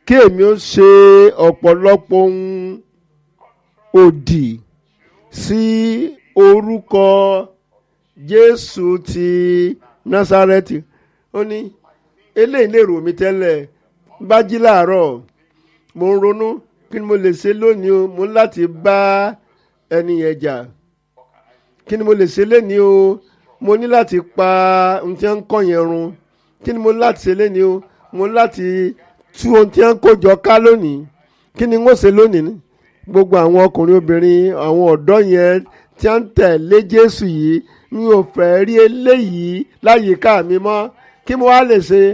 kí èmi ó ṣe ọ̀pọ̀lọpọ̀ ohun òdì sí orúkọ Jésù ti Násárẹ́tì ó ní eléyìí lè rò mí tẹ́lẹ̀ bá jí láàárọ̀ mo ń ronú kí ni mo lè ṣe lónìí o mo ń láti bá ẹni yẹn jà kí ni mo lè ṣe lénìí o mo ní láti pa ohun tí wọ́n ń kọ́ yẹn run kí ni mo ní láti ṣe lénìí o mo ní láti tú ohun tí wọ́n ń kójọ ká lónìí kí ni wọ́n ṣe lónìí gbogbo àwọn ọkùnrin obìnrin àwọn ọ̀dọ́ yẹn tí wọ́n ń tẹ̀lé Jésù yìí mi ò fẹ́ rí eléyìí láyìíká mi mọ́ kí mo wá lè ṣe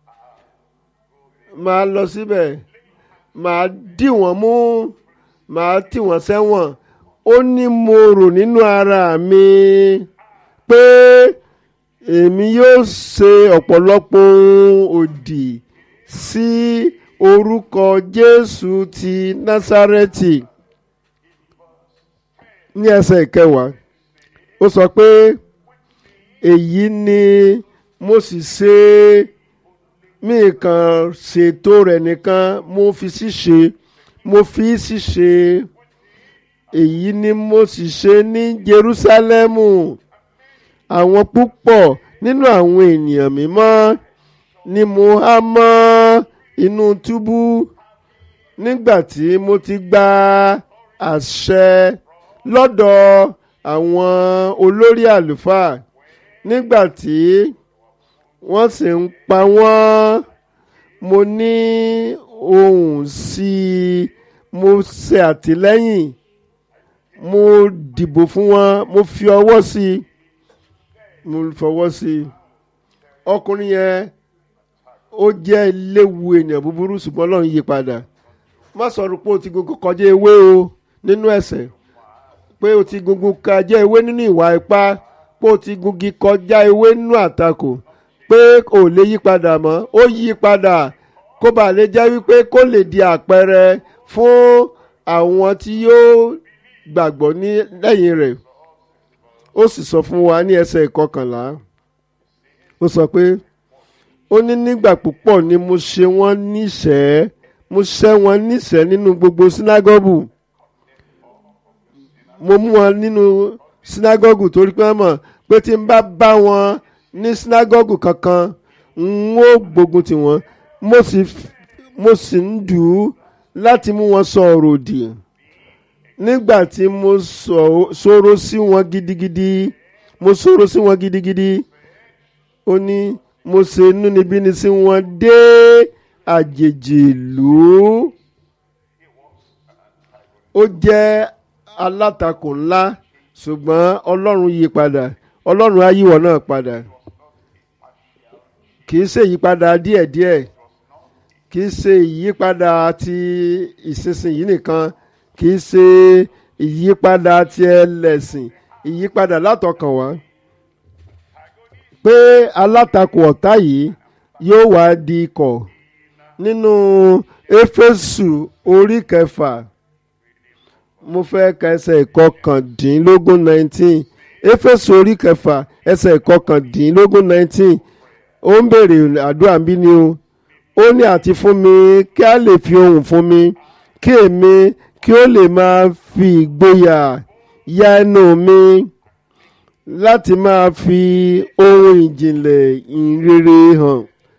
máa lọ síbẹ̀ máa dì wọ́n mú máa tì wọ́n sẹ́wọ̀n ó ní mo rò nínú ara mi pé èmi yóò ṣe ọ̀pọ̀lọpọ̀ ohun òdì sí orúkọ Jésù ti Násárẹ́tì ní ẹsẹ̀ ìkẹwàá ó sọ pé èyí ni mo sì ṣe mí kan ṣètò rẹ̀ nìkan mo fi ṣíṣe mo fi ṣíṣe èyí ni mo sì ṣe ní Jerúsálẹ́mù àwọn púpọ̀ nínú àwọn ènìyàn mímọ́ ni mo há mọ́ inú túbú nígbà tí mo ti gba àṣẹ lọ́dọ̀ àwọn olórí àlùfáà nígbà tí wọ́n sì ń pa wọ́n mo ní ohùn sí i mo ṣe àtìlẹ́yìn mo dìbò fún wọn mo fi ọwọ́ sí i mo fọwọ́ sí i ọkùnrin yẹn ó jẹ́ léwu ènìyàn búburú ṣùgbọ́n Ọlọ́run yí padà má sọ̀rọ̀ pé o ti gbogbo kọjá ewé o nínú ẹ̀ṣẹ̀ pé o ti gungu kọjá ewé nínú ìwà ipá pé o ti gungi kọjá ewé nínú àtakò pé kò lè yí padà mọ́ ó yí padà kó bàa lè jẹ́ wípé kó lè di àpẹẹrẹ fún àwọn tí yóò gbàgbọ́ ní lẹ́yìn rẹ̀ ó sì sọ fún wa ní ẹsẹ̀ ìkọkànlá ó sọ pé ó ní nígbà púpọ̀ ni mo ṣe wọ́n níṣẹ́ mo ṣẹ́ wọn níṣẹ́ nínú gbogbo sínágọ́gù mo mú wọn nínú sínágọ́gù torí pé wọ́n mọ̀ pé tí n bá bá wọn ní sínágọ́gù kankan n ó gbógun tì wọ́n mo sì mo sì ń dù ú láti mú wọn sọ ọ̀rọ̀ òdì nígbà tí mo sọ̀rọ̀ sí wọn gidigidi mo sọ̀rọ̀ sí wọn gidigidi ó ní mo ṣe inúnibíni sí wọn dé àjèjì ìlú ó jẹ́ alátakò ńlá ṣùgbọ́n ọlọ́run yí padà ọlọ́run á yíwọ náà padà kì í ṣe ìyípadà díẹ̀díẹ̀ kì í ṣe ìyípadà ti ìsinsìnyí nìkan kì í ṣe ìyípadà ti ẹlẹ́sìn ìyípadà látọkàn wá pé alátakò ọ̀tá yìí yóò wá di ikọ̀ nínú éfésù orí kẹfà mo fẹ́ ka ẹsẹ̀ ìkọkàndínlógún nineteen éfésù orí kẹfà ẹsẹ̀ ìkọkàndínlógún nineteen ó ń béèrè àdúrà bí ni o ó ní àti fún mi kí a lè fi ohùn fún mi kí èmi kí ó lè máa fi ìgboyà ya ẹnu mi láti máa fi ohun ìjìnlẹ̀ ìrere hàn.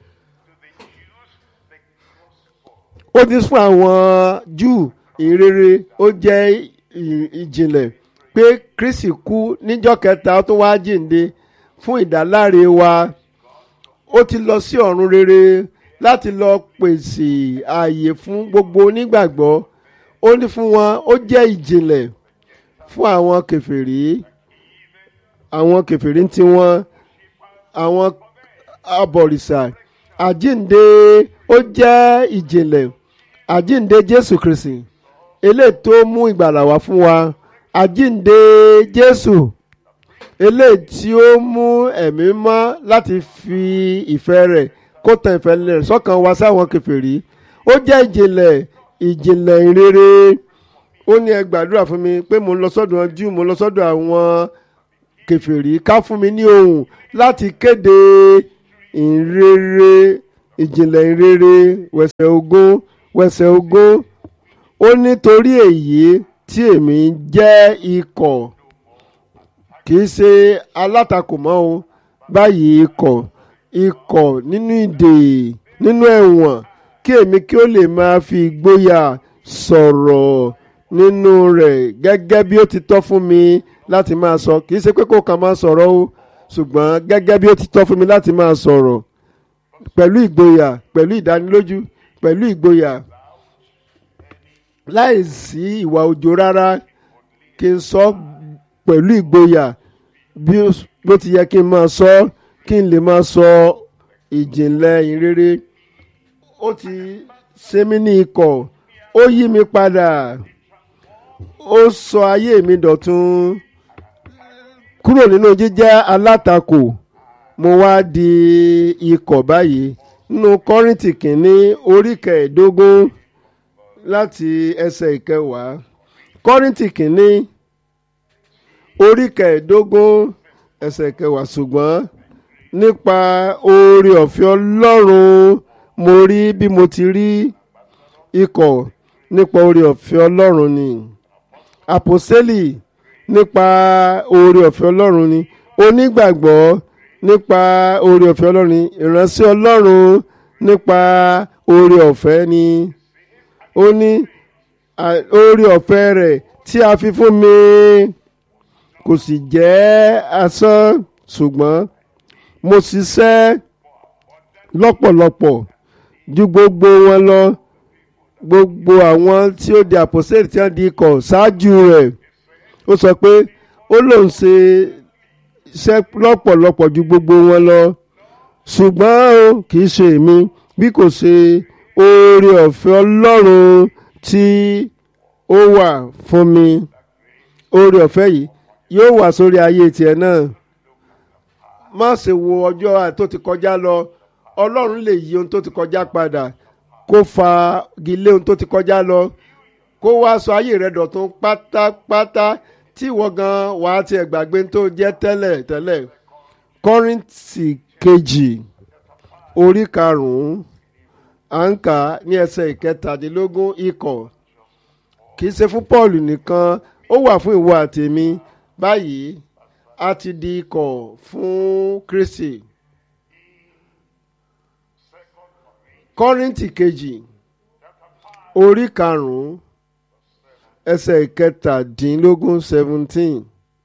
ó ti fún àwọn Júù ìrere ó jẹ́ ìjìnlẹ̀ pé Kristi kú níjọ́ kẹta ó tún wá jíǹde fún ìdáláre wa ó ti lọ sí ọ̀run rere láti lọ pèsè ààyè fún gbogbo onígbàgbọ́ ó ní fún wọn ó jẹ́ ìjìnlẹ̀ fún àwọn kèfèrí àwọn kèfèrí ń tiwọn àwọn abọ̀rìṣà àjínde ó jẹ́ ìjìnlẹ̀ àjínde Jésù Kristi eléyìí tó mú ìgbàlà wá fún wa àjínde Jésù eléyìí tí ó mú ẹ̀mí mọ́ láti fi ìfẹ́ rẹ̀ kó tan ìfẹ́ rẹ̀ sọ́kàn wa sáwọn kèfèrí ó jẹ́ ìjìnlẹ̀ ìjìnlẹ̀ ìrere ó ní ẹ gbàdúrà fún mi pé mo ń lọ sọ́dọ̀ Júù mo ń lọ sọ́dọ̀ àwọn kèfèrí ká fún mi ní ohùn láti kéde ìrere ìjìnlẹ̀ ìrere wẹ̀sẹ̀ ogún wẹsẹ̀ ogún ó nítorí èyí tí èmi jẹ́ ikọ̀ kì í ṣe alátakò mọ́ o báyìí ikọ̀ ikọ̀ nínú ìdè nínú ẹ̀wọ̀n kí èmi kí ó lè máa fi ìgboyà sọ̀rọ̀ nínú rẹ̀ gẹ́gẹ́ bí ó ti tọ́ fún mi láti máa sọ kì í ṣe pé kó kàn máa sọ̀rọ̀ o ṣùgbọ́n gẹ́gẹ́ bí ó ti tọ́ fún mi láti máa sọ̀rọ̀ pẹ̀lú ìgboyà pẹ̀lú ìdánilójú pẹ̀lú ìgboyà láì sí ìwà òjò rárá kí n sọ pẹ̀lú ìgboyà bí ó ti yẹ kí n máa sọ kí n lè máa sọ ìjìnlẹ̀ ìrere ó ti ṣe mí ní ikọ̀ ó yí mi padà ó sọ ayé mi dọ̀tun kúrò nínú jíjẹ́ alátakò mo wá di ikọ̀ báyìí nínú kọ́rìntì kìíní orí kẹẹ̀ẹ́dógún láti ẹsẹ̀ ìkẹwàá kọ́rìntì kìíní orí kẹẹ̀ẹ́dógún ẹsẹ̀ ìkẹwàá ṣùgbọ́n nípa oore ọ̀fẹ́ ọlọ́run mo rí bí mo ti rí ikọ̀ nípa oore ọ̀fẹ́ ọlọ́run ni àpòsẹ́lì nípa oore ọ̀fẹ́ ọlọ́run ni onígbàgbọ́ nípa oore ọ̀fẹ́ ọlọ́run ni ìránṣẹ́ ọlọ́run nípa oore ọ̀fẹ́ ni ó ní oore ọ̀fẹ́ rẹ̀ tí a fi fún mi kò sì jẹ́ asán ṣùgbọ́n mo ṣiṣẹ́ lọ́pọ̀lọpọ̀ ju gbogbo wọn lọ gbogbo àwọn tí ó di àpòsílẹ̀ tí wọ́n di ikọ̀ ṣáájú rẹ̀ ó sọ pé ó lòun ṣe iṣẹ́ lọ́pọ̀lọpọ̀ ju gbogbo wọn lọ ṣùgbọ́n o kì í ṣe èmi bí kò ṣe oore ọ̀fẹ́ ọlọ́run tí ó wà fún mi oore ọ̀fẹ́ yìí yóò wà sórí ayé tiẹ̀ náà má ṣe wo ọjọ́ tó ti kọjá lọ ọlọ́run lè yí ohun tó ti kọjá padà kó fa gilé ohun tó ti kọjá lọ kó wá sọ ayé rẹ dọ̀tun pátápátá tí ìwọ gan wàá tiẹ̀ gbàgbé tó jẹ́ tẹ́lẹ̀ tẹ́lẹ̀ kọ́rìntì kejì orí karùn-ún à ń kà ní ẹsẹ̀ ìkẹtàdínlógún ikọ̀ kì í ṣe fún Paul nìkan ó wà fún ìwọ àtèmi báyìí a ti di ikọ̀ fún Kristi. kọ́rìntì kejì orí karùn-ún ẹsẹ̀ ìkẹtàdínlógún seventeen.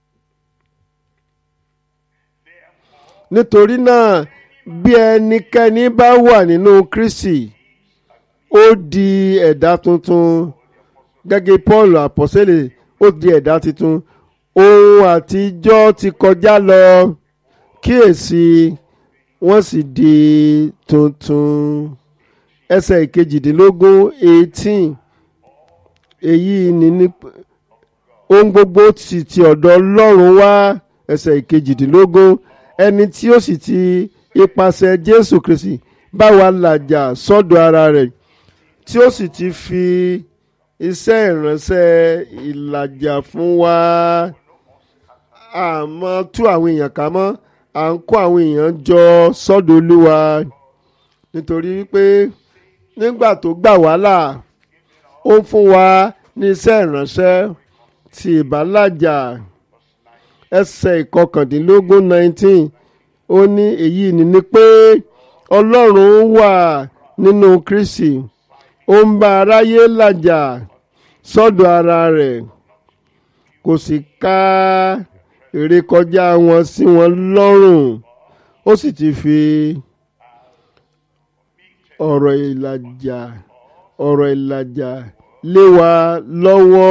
nítorí náà bí ẹnikẹ́ni bá wà nínú Kristi ó di ẹ̀dá tuntun gẹ́gẹ́ Paul àpọ́sẹ́lẹ̀ ó di ẹ̀dá tuntun ohun àtijọ́ ti kọjá lọ kíyèsí wọ́n sì di tuntun ẹsẹ̀ ìkejìdínlógún eighteen èyí ni ní ohun gbogbo sì ti ọ̀dọ̀ Ọlọ́run wá ẹsẹ̀ ìkejìdínlógún ẹni tí ó sì ti ipasẹ̀ Jésù Kristi bá wa làjà sọ́dọ̀ ara rẹ̀ tí ó sì ti fi iṣẹ́ ìránṣẹ́ ìlàjà fún wa àmọ́ tú àwọn èèyàn ká mọ́ à ń kó àwọn èèyàn jọ sọ́dọ̀ Olúwa nítorí pé nígbà tó gbà wá là ó ń fún wa ní iṣẹ́ ìránṣẹ́ ti ìbálàjà ẹsẹ̀ ìkọkàndínlógún nineteen ó ní èyí ni ni pé Ọlọ́run wà nínú Kristi ó ń bá aráyé làjà sọ́dọ̀ ara rẹ̀ kò sì ká ìrékọjá wọn sí wọn lọ́rùn ó sì ti fi ọ̀rọ̀ ìlàjà ọ̀rọ̀ ìlàjà lé wa lọ́wọ́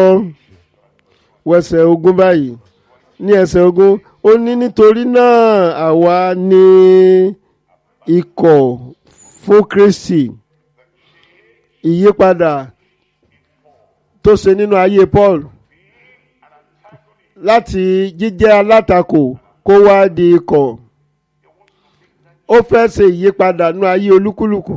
wẹsẹ̀ ogún báyìí ní ẹsẹ̀ ogún ó ní nítorí náà àwa ní ikọ̀ fún Kristi ìyípadà tó ṣe nínú ayé Paul láti jíjẹ́ alátakò kó wá di ikọ̀ ó fẹ́ ṣe ìyípadà nínú ayé olúkúlùkù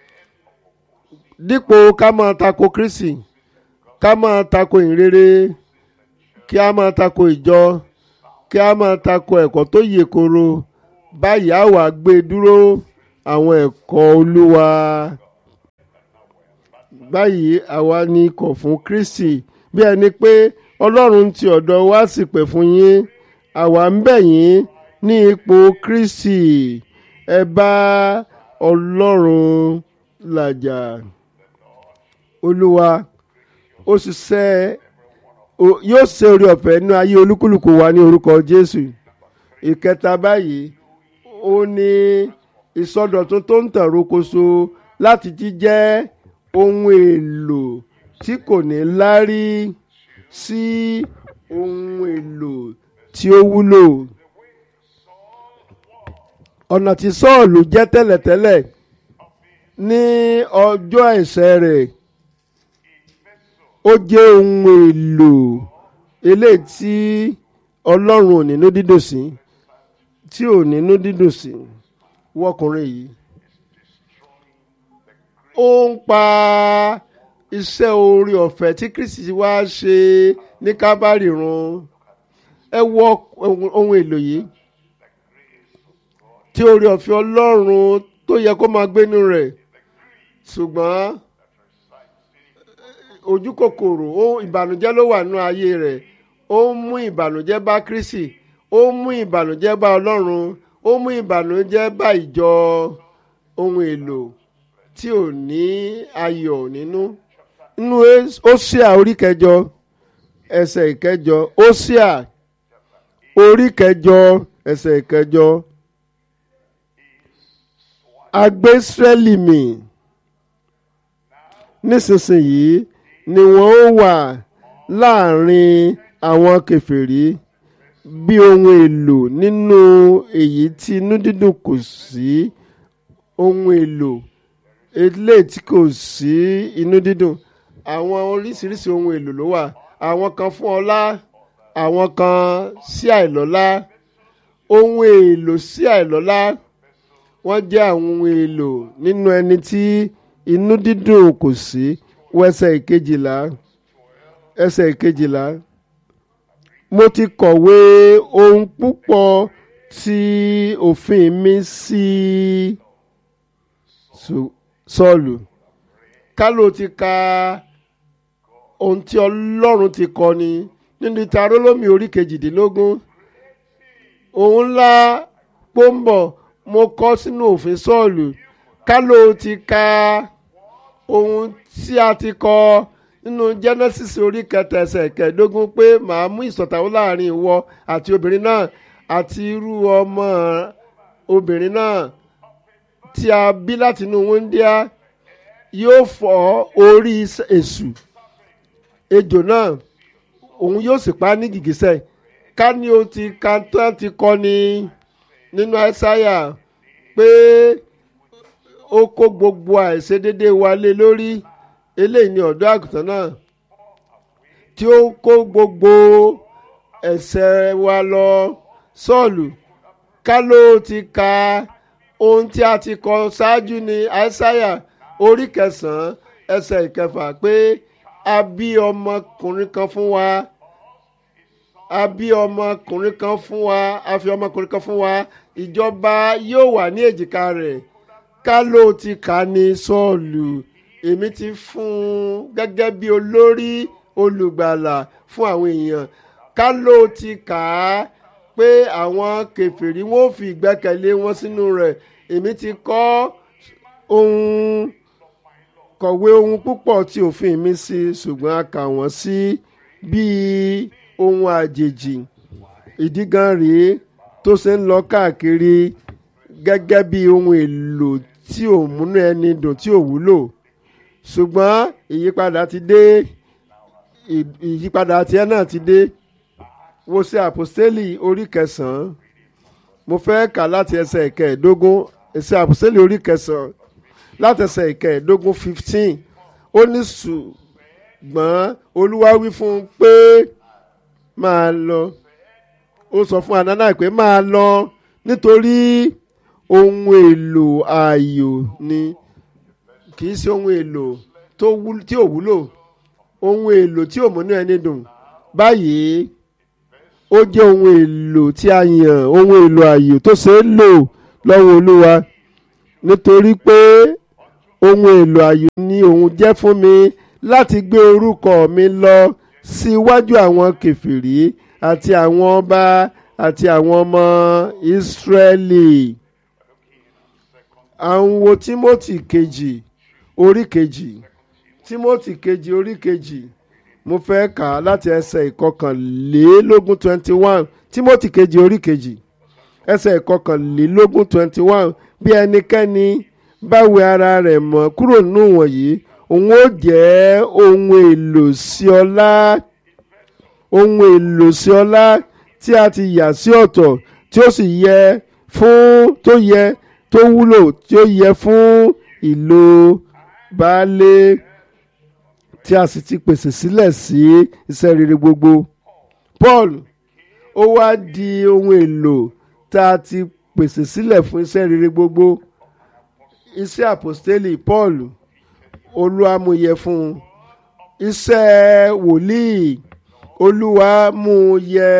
dípò ká máa tako Kristi ká máa tako ìrere kí a máa tako ìjọ kí a máa tako ẹ̀kọ́ tó yè koro báyìí á wà gbé dúró àwọn ẹ̀kọ́ Olúwa báyìí àwa ni kọ̀ fún Kristi bí ẹni pé Ọlọ́run ti ọ̀dọ̀ wa sì pẹ̀ fún yín àwa ń bẹ̀ yín ní ipò Kristi ẹ bá Ọlọ́run làjà Olúwa ó ṣiṣẹ́ yóò ṣe orí ọ̀fẹ́ nínú ayé olúkúlùkù wa ní orúkọ Jésù ìkẹta báyìí ó ní ìsọdọ̀tun tó ń tàn rókoṣo láti jíjẹ́ ohun èlò tí kò ní lárí sí ohun èlò tí ó wúlò ọ̀nà tí Sọ́ọ̀lù jẹ́ tẹ́lẹ̀tẹ́lẹ̀ ní ọjọ́ ẹ̀ṣẹ̀ rẹ̀ ó jẹ́ ohun èlò eléyìí tí Ọlọ́run ò nínú dídùn sí tí ò nínú dídùn sí wọkùnrin yìí ó ń pa iṣẹ́ orí ọ̀fẹ́ tí Kristi wá ṣe ní Kábàárì run ẹ wọ ohun èlò yìí tí orí ọ̀fẹ́ Ọlọ́run tó yẹ kó máa gbénu rẹ̀ ṣùgbọ́n ojú kòkòrò ó ìbànújẹ́ ló wà nínú ayé rẹ̀ ó ń mú ìbànújẹ́ bá Kristi ó ń mú ìbànújẹ́ bá Ọlọ́run ó mú ìbànújẹ́ bá ìjọ ohun èlò tí ò ní ayọ̀ nínú nínú Hósíà orí kẹjọ ẹsẹ̀ ìkẹjọ Hósíà orí kẹjọ ẹsẹ̀ ìkẹjọ agbé Ísírẹ́lì mì nísinsìnyí ni wọ́n ó wà láàrin àwọn kèfèrí bí ohun èlò nínú èyí tí inú dídùn kò sí ohun èlò eléyìí tí kò sí inú dídùn àwọn oríṣiríṣi ohun èlò ló wà àwọn kan fún ọlá àwọn kan sí àìlọ́lá ohun èlò sí àìlọ́lá wọ́n jẹ́ àwọn ohun èlò nínú ẹni tí inú dídùn kò sí wọ ẹsẹ̀ ìkejìlá ẹsẹ̀ ìkejìlá mo ti kọ̀wé ohun púpọ̀ tí òfin mi sí Sọ́ọ̀lù kálò ti ka ohun tí Ọlọ́run ti kọ ni nínú ìtarólómi orí kejìdínlógún òun ńlá pọ́ńbọ̀ mo kọ sínú òfin Sọ́ọ̀lù kálò ti ka ohun tí a ti kọ nínú Genesis orí kẹta ẹsẹ̀ kẹẹ̀ẹ́dógún pé màá mú ìṣọ̀tàwó láàrin ìwọ àti obìnrin náà àti irú ọmọ obìnrin náà tí a bí láti inú wúndíá yóò fọ́ orí èṣù ejò náà òun yóò sì pa ní gìgísẹ̀ ká ní o ti ka tán ti kọ́ ni nínú àìsáyà pé ó kó gbogbo àìṣedédé wa lé lórí eléyìí ni ọ̀dọ́ àgùntàn náà tí ó kó gbogbo ẹ̀ṣẹ̀ wa lọ sọ́ọ̀lù ká ló ti ka ohun tí a ti kọ ṣáájú ní àìsáyà orí kẹsàn-án ẹsẹ̀ ìkẹfà pé a bí ọmọkùnrin kan fún wa a bí ọmọkùnrin kan fún wa a fi ọmọkùnrin kan fún wa ìjọba yóò wà ní èjìká rẹ̀ ká ló ti kà ní sọ́ọ̀lù èmi ti fún un gẹ́gẹ́ bí olórí olùgbàlà fún àwọn èèyàn ká ló ti kà á pé àwọn kèfèrí wọn ò fi ìgbẹ́kẹ̀lé wọn sínú rẹ̀ èmi ti kọ ohun kọ̀wé ohun púpọ̀ tí òfin mi sí ṣùgbọ́n a kà wọ́n sí bíi ohun àjèjì ìdí gan rèé tó ṣe ń lọ káàkiri gẹ́gẹ́ bí ohun èlò tí ò múnú ẹni dùn tí ò wúlò ṣùgbọ́n ìyípadà ti dé ìyípadà tiẹ̀ náà ti dé wo ṣe àpòstélì orí kẹsàn-án mo fẹ́ kà láti ẹsẹ̀ ìkẹẹ̀ẹ́dógún ẹsẹ̀ àpòstélì orí kẹsàn-án láti ẹsẹ̀ ìkẹẹ̀ẹ́dógún fifteen ó ní ṣùgbọ́n olúwa wí fún un pé máa lọ ó sọ fún Anania pé máa lọ nítorí ohun èlò ààyò ni kì í ṣe ohun èlò tí ò wúlò ohun èlò tí ò múnú ẹni dùn báyìí ó jẹ́ ohun èlò tí a yàn ohun èlò ààyò tó ṣe é lò lọ́wọ́ olúwa nítorí pé ohun èlò ààyò ni òun jẹ́ fún mi láti gbé orúkọ mi lọ síwájú àwọn kèfèrí àti àwọn ọba àti àwọn ọmọ Ísírẹ́lì à ń wo Tímótì kejì orí kejì Tímótì kejì orí kejì mo fẹ́ kà á láti ẹsẹ̀ ìkọkànlélógún twenty one Tímótì kejì orí kejì ẹsẹ̀ ìkọkànlélógún twenty one bí ẹnikẹ́ni bá wẹ ara rẹ̀ mọ́ kúrò nínú wọ̀nyí òun ó jẹ́ ohun èlò sí ọlá ohun èlò sí ọlá tí a ti yà sí ọ̀tọ̀ tí ó sì yẹ fún tó yẹ tó wúlò tí ó yẹ fún ìlò baálé tí a sì ti pèsè sílẹ̀ sí iṣẹ́ rere gbogbo. Paul ó wá di ohun èlò tá a ti pèsè sílẹ̀ fún iṣẹ́ rere gbogbo. Iṣẹ́ àpòstélì Paul olúwamúyẹ fún un. Iṣẹ́ wòlíì olúwa mú un yẹ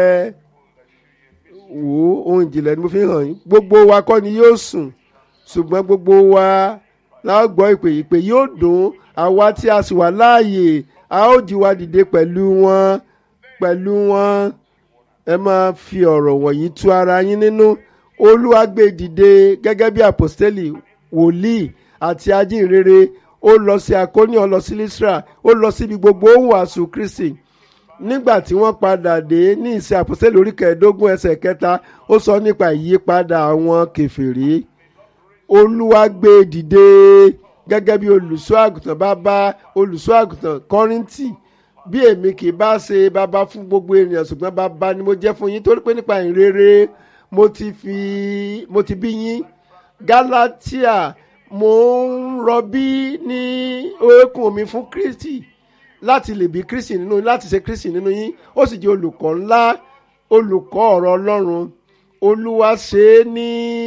wò ó ohun ìjìnlẹ̀ ni mo fi hàn yín gbogbo wa kọ́ ni yóò sùn ṣùgbọ́n gbogbo wa la ó gbọ́ ìpè ìpè yóò dùn àwa tí a sì wà láàyè a ó jí wa dìde pẹ̀lú wọn pẹ̀lú wọn ẹ máa fi ọ̀rọ̀ wọ̀nyí tú ara yín nínú olúwa gbé dìde gẹ́gẹ́ bí àpòstélì wòlíì àti ajínrere ó lọ sí akóní ó lọ sí Lísírà ó lọ síbi gbogbo ó wàásù Kristi nígbà tí wọ́n padà dé ní ìsìn àpòstélì orí kẹẹ̀ẹ́dógún ẹsẹ̀ kẹta ó sọ nípa ìyípadà àwọn kèfèrí olúwa gbé dìde gẹ́gẹ́ bí olùṣọ́ àgùntàn bàbá olùṣọ́ àgùntàn kọ́ríntì bí èmi kì í bá ṣe bàbá fún gbogbo ènìyàn ṣùgbọ́n bàbá ni mo jẹ́ fún yín torí pé nípa ìrere mo ti fi mo ti bí yín Gálátíà mo ń rọbí ní oókùn mi fún Kristi láti lè bí Kristi nínú yín láti ṣe Kristi nínú yín ó sì jẹ́ olùkọ́ ńlá olùkọ́ ọ̀rọ̀ Ọlọ́run Olúwa ṣe é ní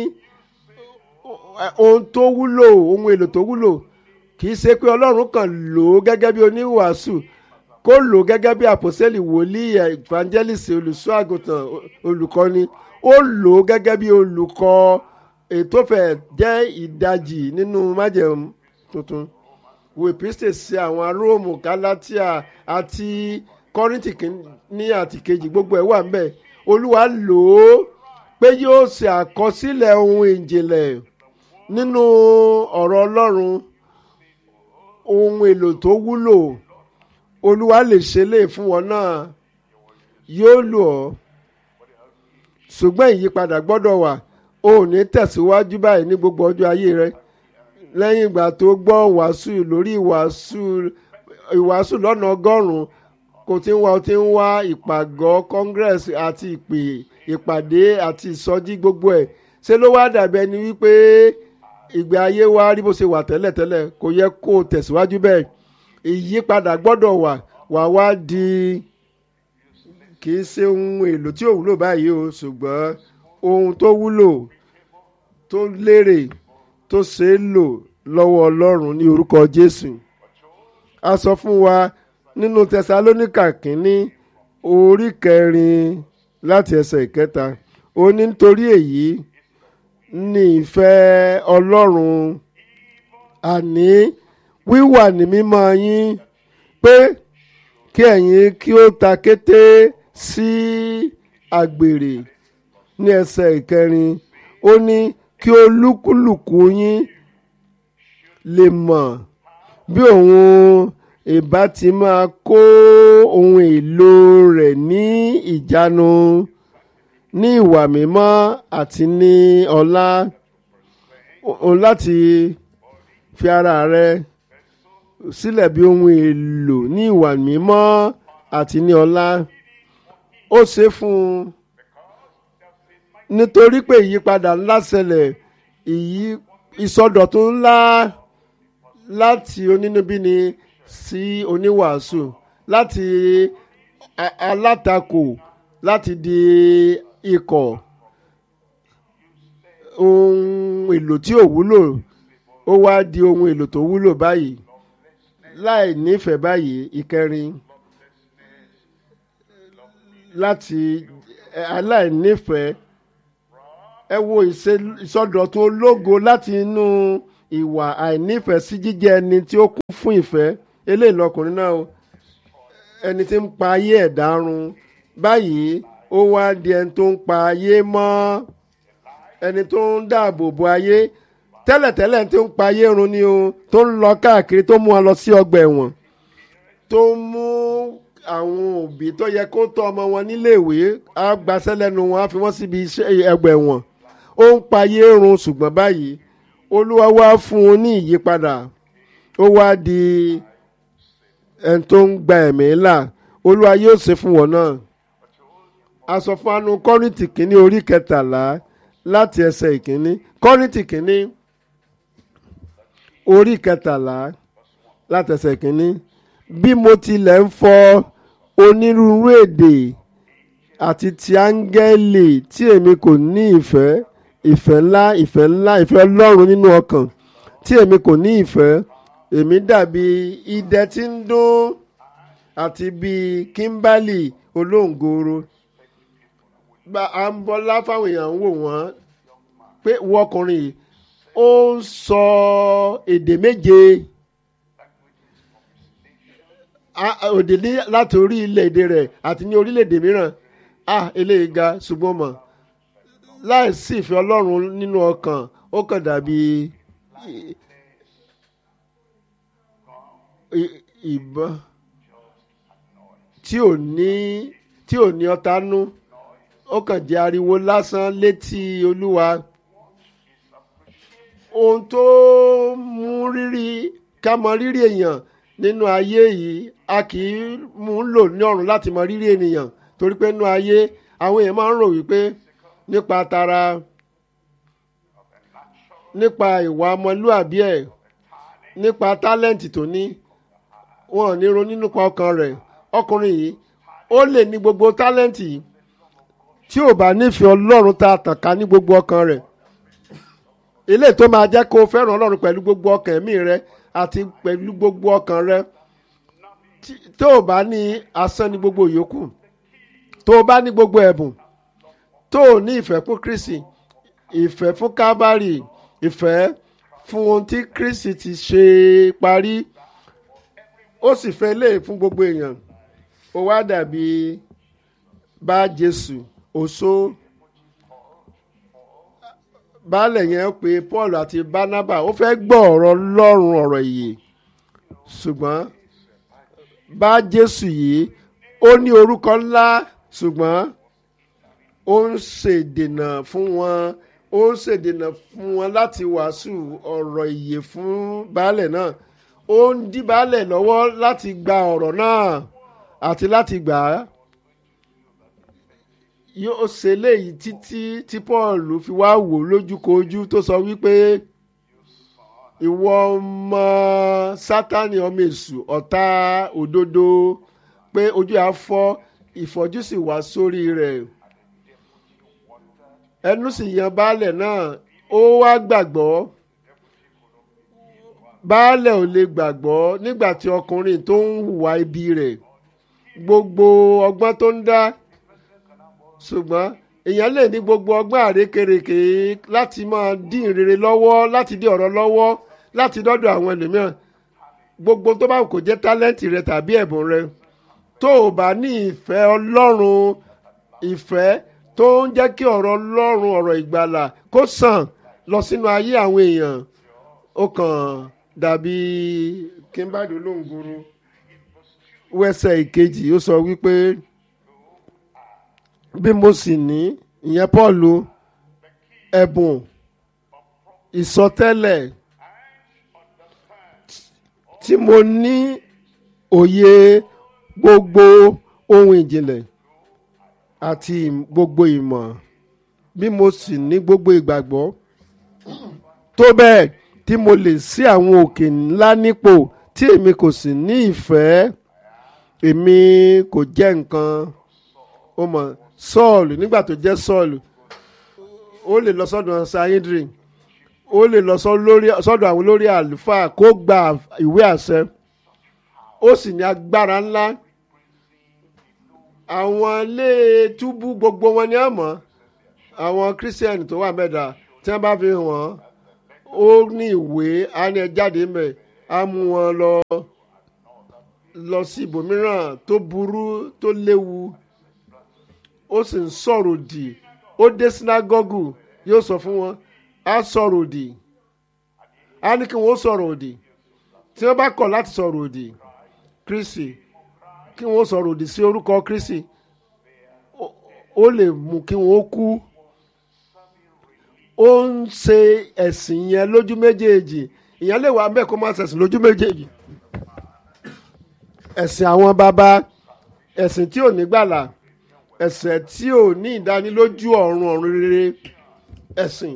ohun tó wúlò ohun èlò tó wúlò kì í ṣe pé ọlọ́run kàn lò ó gẹ́gẹ́ bí oníwàásù kó lò ó gẹ́gẹ́ bí àpòsẹ́lì wòlíì evangelist olùṣọ́ àgùntàn olùkọ́ni ó lò ó gẹ́gẹ́ bí olùkọ́ ètò fẹ́ jẹ́ ìdajì nínú májẹ̀mú tuntun wo ìpínsẹ̀ sí àwọn róòmù gálátíà àti kọ́rìntì ní àti kejì gbogbo ẹ̀ wà ń bẹ̀ olúwa lò ó pé yóò ṣe àkọsílẹ̀ ohun ìjìnlẹ̀ nínú ọ̀rọ̀ ọlọ́run ohun èlò tó wúlò olúwa lè ṣe lè fún wọn náà yóò lò ọ́ ṣùgbọ́n ìyípadà gbọ́dọ̀ wà o ò ní tẹ̀síwájú báyìí ní gbogbo ọjọ́ ayé rẹ lẹ́yìn ìgbà tó gbọ́ wàásù lórí ìwàásù ìwàásù lọ́nà ọgọ́rùn-ún kò tí ń wá o tí ń wá ìpàgọ́ congress àti ìpè ìpàdé àti ìsọjí gbogbo ẹ̀ ṣé ló wá dàbí ẹni wípé ìgbé ayé wa rí bó ṣe wà tẹ́lẹ̀tẹ́lẹ̀ kò yẹ kó o tẹ̀síwájú bẹ́ẹ̀ ìyípadà gbọ́dọ̀ wà wà wá di kì í ṣe ohun èlò tí ò wúlò báyìí o ṣùgbọ́n ohun tó wúlò tó lérè tó ṣe é lò lọ́wọ́ Ọlọ́run ní orúkọ Jésù a sọ fún wa nínú Tẹsalóníkà kínní orí kẹrin láti ẹsẹ̀ ìkẹta ó ní nítorí èyí ní ìfẹ́ Ọlọ́run àní wíwà ní mímọ́ yín pé kí ẹ̀yin kí ó ta kété sí àgbèrè ní ẹsẹ̀ ìkẹrin ó ní kí olúkúlùkù yín lè mọ̀ bí òun ìbá ti máa kó ohun èlò rẹ̀ ní ìjánu ní ìwà mímọ́ àti ní ọlá òun láti fi ara rẹ sílẹ̀ bí ohun èlò ní ìwà mímọ́ àti ní ọlá ó ṣe fún un nítorí pé ìyípadà ńlá ṣẹlẹ̀ ìyí ìsọdọ̀tun ńlá láti onínúbíni sí oníwàásù láti alátakò láti di ikọ̀ ohun èlò tí ò wúlò ó wá di ohun èlò tó wúlò báyìí láì nífẹ̀ẹ́ báyìí ìkẹrin láti aláìnífẹ̀ẹ́ ẹ wo ìsọdọ̀tun ológo láti inú ìwà àìnífẹ̀ẹ́ sí jíjẹ́ ẹni tí ó kún fún ìfẹ́ eléyìí lọkùnrin náà o ẹni tí ń pa ayé ẹ̀dá run báyìí ó wá di ẹni tó ń pa ayé mọ́ ẹni tó ń dáàbò bo ayé tẹ́lẹ̀tẹ́lẹ̀ ẹni tó ń pa ayé run ni o tó ń lọ káàkiri tó mú wọn lọ sí ọgbà ẹ̀wọ̀n tó ń mú àwọn òbí tó yẹ kó tọ́ ọmọ wọn níléèwé á gbaṣẹ́ lẹ́nu wọn á fi wọ́n síbi iṣẹ́ ẹgbà ẹ̀wọ̀n ó ń pa ayé run ṣùgbọ́n báyìí olúwa wá fún un ní ìyípadà ó wá di ẹni tó ń gba ẹ̀mí là olúwa yóò ṣe fún wọn náà a sọ fún anu kọ́rìntì kínní orí kẹtàlá láti ẹsẹ̀ ìkínní kọ́rìntì kínní orí kẹtàlá láti ẹsẹ̀ ìkínní bí mo tilẹ̀ ń fọ onírúurú èdè àti ti áńgẹ́lì tí èmi kò ní ìfẹ́ ìfẹ́ ńlá ìfẹ́ ńlá ìfẹ́ ọlọ́run nínú ọkàn tí èmi kò ní ìfẹ́ èmi dàbí idẹ tí ń dún àti bíi kímbálì olóńgòrò gba à ń bọ́lá fáwọn èèyàn ń wò wọ́n pé wọ́n ọkùnrin yìí ó ń sọ èdè méje òdè láti orí ilẹ̀-èdè rẹ̀ àti ní orílẹ̀-èdè mìíràn ah eléyìí ga ṣùgbọ́n mọ̀ láìsí ìfẹ́ ọlọ́run nínú ọkàn ó kàn dàbí ìbọn tí ò ní tí ò ní ọta nú ó kàn jẹ́ ariwo lásán létí olúwa ohun tó mú rírì ká mọ rírì èèyàn nínú ayé yìí a kì í mú un lò ní ọ̀run láti mọ rírì ènìyàn torí pé nínú ayé àwọn èèyàn máa ń rò wípé nípa tara nípa ìwà ọmọlúàbí ẹ̀ nípa tálẹ́ǹtì tó ní wọn ò ní ronú nípa ọkàn rẹ̀ ọkùnrin yìí ó lè ní gbogbo tálẹ́ǹtì yìí tí ò bá nífẹ̀ẹ́ ọlọ́run tá a tàn ká ní gbogbo ọkàn rẹ̀ ilé tó máa jẹ́ kó o fẹ́ràn ọlọ́run pẹ̀lú gbogbo ọkàn ẹ̀mí rẹ àti pẹ̀lú gbogbo ọkàn rẹ tó o bá ní asán ní gbogbo yòókù tó o bá ní gbogbo ẹ̀bùn tó o ní ìfẹ́ fún Kristi ìfẹ́ fún kábàárì ìfẹ́ fún ohun tí Kristi ti ṣe parí ó sì fẹ́ lé fún gbogbo èèyàn ó wá dàbí bá Jésù òṣó baálẹ̀ yẹn pé Paul àti Barnaba ó fẹ́ gbọ́ ọ̀rọ̀ Ọlọ́run ọ̀rọ̀ ìyè ṣùgbọ́n bá Jésù yìí ó ní orúkọ ńlá ṣùgbọ́n ó ń ṣèdènà fún wọn ó ń ṣèdènà fún wọn láti wàásù ọ̀rọ̀ ìyè fún baálẹ̀ náà ó ń dí baálẹ̀ lọ́wọ́ láti gba ọ̀rọ̀ náà àti láti gbà á yóò ṣe léyìí títí tí Paul fi wá wò lójúkojú tó sọ wípé ìwọ ọmọ Sátánì ọmọ èṣù ọ̀tá òdodo pé ojú á fọ́ ìfọ́jú sì wá sórí rẹ̀ ẹnu sì yan baálẹ̀ náà ó wá gbàgbọ́ baálẹ̀ ò lè gbàgbọ́ nígbà tí ọkùnrin tó ń hùwà ibi rẹ̀ gbogbo ọgbọ́n tó ń dá ṣùgbọ́n èèyàn lè ní gbogbo ọgbọ́n àrékèrèké láti máa dín ìrere lọ́wọ́ láti dín ọ̀rọ̀ lọ́wọ́ láti dọ́dọ̀ àwọn ẹlòmíràn gbogbo tó bá kò jẹ́ tálẹ́ǹtì rẹ tàbí ẹ̀bùn rẹ tó o bá ní ìfẹ́ ọlọ́run ìfẹ́ tó ń jẹ́ kí ọ̀rọ̀ ọlọ́run ọ̀rọ̀ ìgbàlà kó sàn lọ sínú ayé àwọn èèyàn ó kàn dàbí kíńbàdó lóńgoro wẹ́sẹ̀ ìkejì ó sọ wípé bí mo sì ní ìyẹn Pọ́ọ̀lù ẹ̀bùn ìsọtẹ́lẹ̀ tí mo ní òye gbogbo ohun ìjìnlẹ̀ àti gbogbo ìmọ̀ bí mo sì ní gbogbo ìgbàgbọ́ tó bẹ́ẹ̀ tí mo lè sí àwọn òkè ńlá nípò tí èmi kò sì ní ìfẹ́ èmi kò jẹ́ nǹkan ó mọ̀ sọ́ọ̀lù nígbà tó jẹ́ sọ́ọ̀lù ó lè lọ sọ́dọ̀ sayidri ó lè lọ sọ́dọ̀ àwọn olórí àlùfáà kó gba ìwé àṣẹ ó sì ní agbára ńlá àwọn ilé túbú gbogbo wọn ni a mọ̀ àwọn kírísítẹ́nì tó wà mẹ́ta tí wọ́n bá fi hàn ó ní ìwé á ní ẹ jáde mẹ́ á mú wọn lọ lọ sí ibòmíràn tó burú tó léwu ó sì ń sọ̀rọ̀ òdì ó dé sínágọ́gù yóò sọ fún wọn á sọ̀rọ̀ òdì á ní kí wọ́n sọ̀rọ̀ òdì tí wọ́n bá kọ̀ láti sọ̀rọ̀ òdì kristi kí wọ́n sọ̀rọ̀ òdì sí orúkọ kristi ó- ó lè mú kí wọ́n kú ó ń ṣe ẹ̀sìn yẹn lójú méjèèjì ìyẹn lè wà bẹ́ẹ̀ kó má ṣẹ̀sìn lójú méjèèjì ẹ̀sìn àwọn baba ẹ̀sìn tí ò ní gbàlà ẹ̀sìn tí ò ní ìdánilójú ọ̀run ọ̀run rere ẹ̀sìn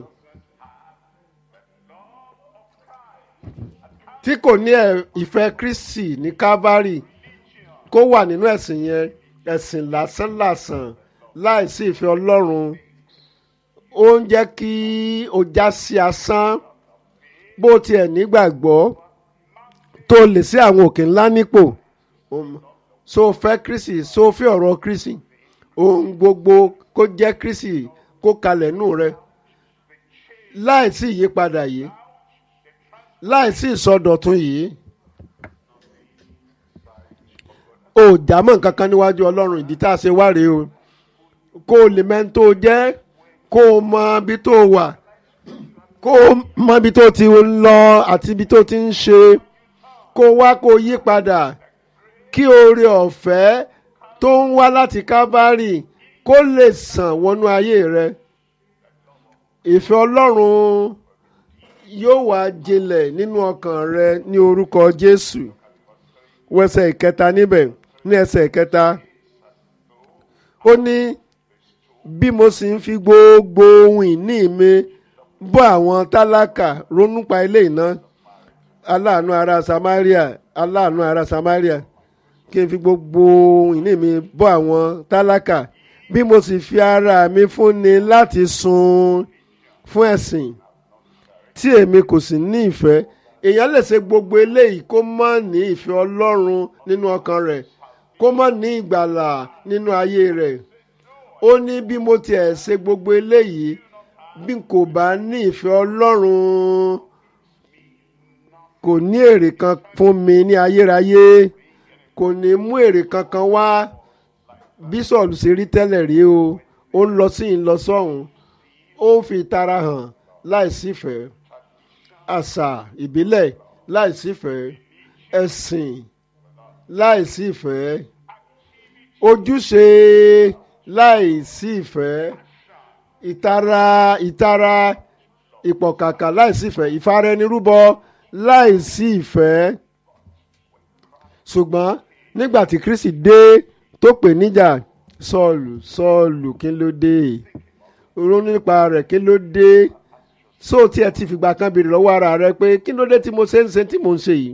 tí kò ní ẹ̀- ìfẹ́ kristi ní calvary kó wà nínú ẹ̀sìn yẹn ẹ̀sìn lásánlàsàn láìsí ìfẹ́ ọlọ́run ó ń jẹ́ kí o já sí asán bó tiẹ̀ nígbàgbọ́ tó lè sí àwọn òkè ńlá nípò Um, so fẹ́ kristi so fẹ́ ọ̀rọ̀ kristi ohun gbogbo kó jẹ́ kristi kó kalẹ̀ nù rẹ láìsí ìyípadà yìí láìsí ìsọdọ̀tun yìí ò jámọ́ nǹkan kan níwájú ọlọ́run ìdí tá a ṣe wá rèé o kó o lè mẹ́ni tó jẹ́ kó o mọ ibi tó wà kó o mọ ibi tó ti lọ àti ibi tó ti ń ṣe kó o wá kó o yí padà kí oore ọ̀fẹ́ tó ń wá láti kábárì kó lè sàn wọnú ayé rẹ ìfẹ́ ọlọ́run yóò wá jinlẹ̀ nínú ọkàn rẹ ní orúkọ jésù wẹsẹ̀ ìkẹta níbẹ̀ ní ẹsẹ̀ ìkẹta ó ní bí mo sì ń fi gbogbo ohun ìní mi bọ́ àwọn tálákà ronú pa ilé iná aláàánú ará samaria aláàánú ará samaria kí n fi gbogbo ohun ìní mi bọ́ àwọn tálákà bí mo sì fi ara mi fúnni láti sun fún ẹ̀sìn tí èmi kò sì ní ìfẹ́ èèyàn lè ṣe gbogbo eléyìí kó má ní ìfẹ́ ọlọ́run nínú ọkàn rẹ̀ kó má ní ìgbàlà nínú ayé rẹ̀ ó ní bí mo tiẹ̀ ṣe gbogbo eléyìí bí n kò bá ní ìfẹ́ ọlọ́run kò ní èrè kan fún mi ní ayérayé kò ní mú èrè kankan wá bí sọ̀lù ṣe rí tẹ́lẹ̀ rí o ó ń lọ sí ń lọ sọ́hùn ó ń fi ìtara hàn láìsífẹ̀ẹ́ àṣà ìbílẹ̀ láìsífẹ̀ẹ́ ẹ̀sìn láìsífẹ̀ẹ́ ojúṣe láìsífẹ̀ẹ́ ìtara ìtara ìpọ̀kàkà láìsífẹ̀ẹ́ ìfaraẹnirúbọ láìsífẹ̀ẹ́ ṣùgbọ́n nígbà tí kristi dé tó pè níjà sọ́ọ̀lù sọ́ọ̀lù kí ló dé ronú nípa rẹ̀ kí ló dé so tí ẹ ti fìgbà kan béèrè lọ́wọ́ ara rẹ pé kí ló dé tí mo ṣe ń ṣe tí mò ń ṣe yìí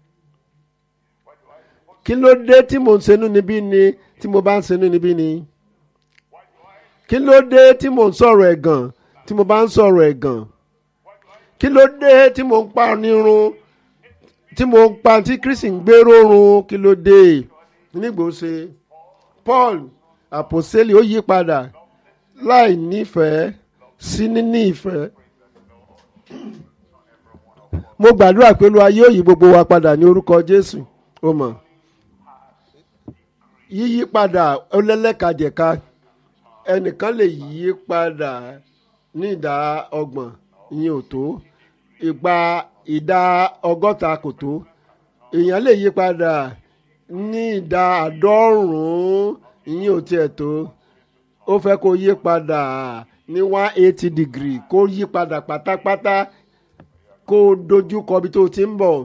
kí ló dé tí mò ń ṣe inú níbí ni tí mo bá ń ṣe inú níbí ni kí ló dé tí mò ń sọ̀rọ̀ ẹ̀gàn tí mo bá ń sọ̀rọ̀ ẹ̀gàn kí ló dé tí mò ń pa nírun tí mò ń pa tí kristi ń gbé rórun kí ló dé nígbò ṣe paul àpòsílẹ̀ ó yí padà láì nífẹ̀ẹ́ sí níní ìfẹ́ mo gbàdúrà pé olúwa yóò yí gbogbo wa padà ní orúkọ jésù ó mọ̀ yíyí padà ọlẹ́lẹ́kajẹ̀ka ẹnìkan lè yí padà ní ìdá ọgbọ̀n ìyẹn ò tó ìgbà ìdá ọgọ́ta kò tó èèyàn lè yí padà ní ìdá àádọ́rùn-ún ìyẹn ò tiẹ̀ tó ó fẹ́ kó yí padà ní one eighty degree kó yí padà pátápátá kó dojú kọ ibi tó ti ń bọ̀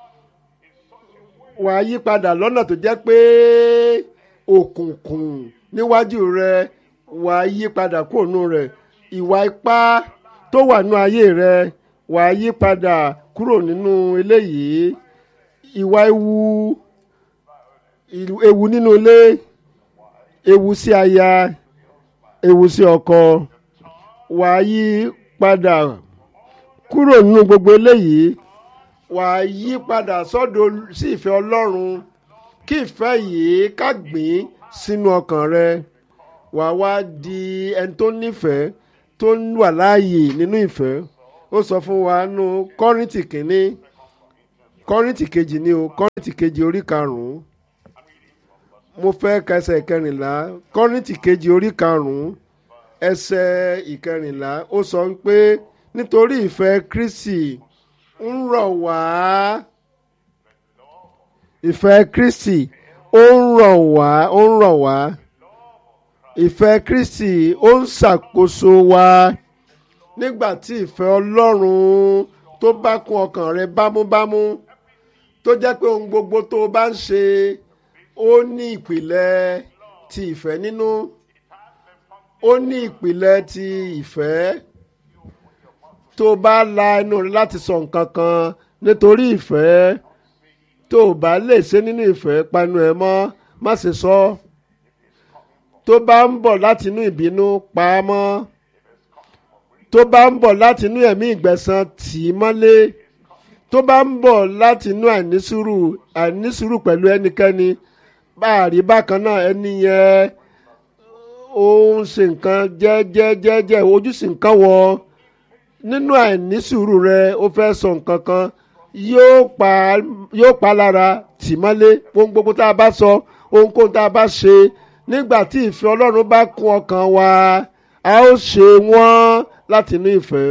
wà á yí padà lọ́nà tó jẹ́ pé òkùnkùn níwájú rẹ wà á yí padà kúrò nù rẹ ìwà ipá tó wà nù ayé rẹ wà á yí padà kúrò nínú eléyìí ìwà ewu ewu nínú ilé ewu sí aya ewu sí ọkọ wà á yí padà kúrò nínú gbogbo eléyìí wà á yí padà sọ́dọ̀ sí ìfẹ́ ọlọ́run kí ìfẹ́ yìí ká gbìn sínú ọkàn rẹ wà á wá di ẹni tó nífẹ̀ẹ́ tó wà láàyè nínú ìfẹ́ ó sọ fún wa nù kọ́rìntì kínní kọ́rìntì kejì ni o kọ́rìntì kejì orí karùn-ún mo fẹ́ ka ẹsẹ̀ ìkẹrìnlá kọ́rìntì kejì orí karùn-ún ẹsẹ̀ ìkẹrìnlá ó sọ pé nítorí ìfẹ́ Kristi ń rọ̀ wá ìfẹ́ Kristi ó ń rọ̀ wá ó ń rọ̀ wá ìfẹ́ Kristi ó ń ṣàkóso wa nígbà tí ìfẹ́ Ọlọ́run tó bá kún ọkàn rẹ bámúbámú tó jẹ́ pé ohun gbogbo tó o bá ń ṣe ó ní ìpìlẹ̀ ti ìfẹ́ nínú ó ní ìpìlẹ̀ ti ìfẹ́ tó o bá la ẹnu rẹ láti sọ nǹkan kan nítorí ìfẹ́ tó o bá lè ṣe nínú ìfẹ́ panu ẹ mọ́ má ṣe sọ tó bá ń bọ̀ láti inú ìbínú pa á mọ́ tó bá ń bọ̀ láti inú ẹ̀mí ìgbẹ̀san tì í mọ́lé tó bá ń bọ̀ láti inú àìnísùúrù àìnísùúrù pẹ̀lú ẹnikẹ́ni bá a rí bákan náà ẹni yẹn ó ń ṣe nǹkan jẹ́jẹ́jẹ́jẹ́ ojú sì ń kán wọ nínú àìnísùúrù rẹ ó fẹ́ sọ nǹkan kan yóò pa yóò pa lára tì mọ́lé ohun gbogbo tá a bá sọ ohunkóhun tá a bá ṣe nígbà tí ìfẹ́ Ọlọ́run bá kún ọkàn wa a ó ṣe wọ́n láti inú ìfẹ́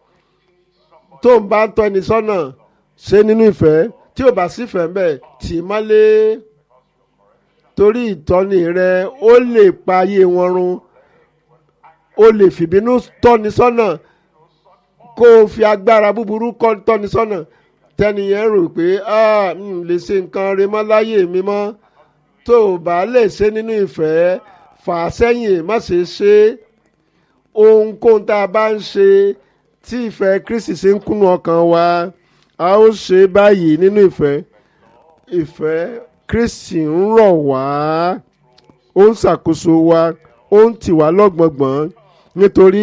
tó ń bá ń tọ́ni sọ́nà ṣe nínú ìfẹ́ tí ò bá sífẹ̀ẹ́ mbẹ́ tì í mọ́lé torí ìtọ́ni rẹ ó lè pa ayé wọn run ó lè fìbínú tọ́ni sọ́nà kó o fi agbára búburú kọ́ tọ́ni sọ́nà tẹ́niyẹn rò pé ah n lè ṣe nǹkan rẹ mọ́ láyé mi mọ́ tó o bá lè ṣe nínú ìfẹ́ fà á sẹ́yìn má ṣe ṣe ohunkóhun tá a bá ń ṣe tí ìfẹ́ Kristi ṣe ń kúnnú ọkàn wa a ó ṣe báyìí nínú ìfẹ́ ìfẹ́ Kristi ń rọ̀ wá ó ń ṣàkóso wa ó ń tì wá lọ́gbọ̀ngbọ̀n nítorí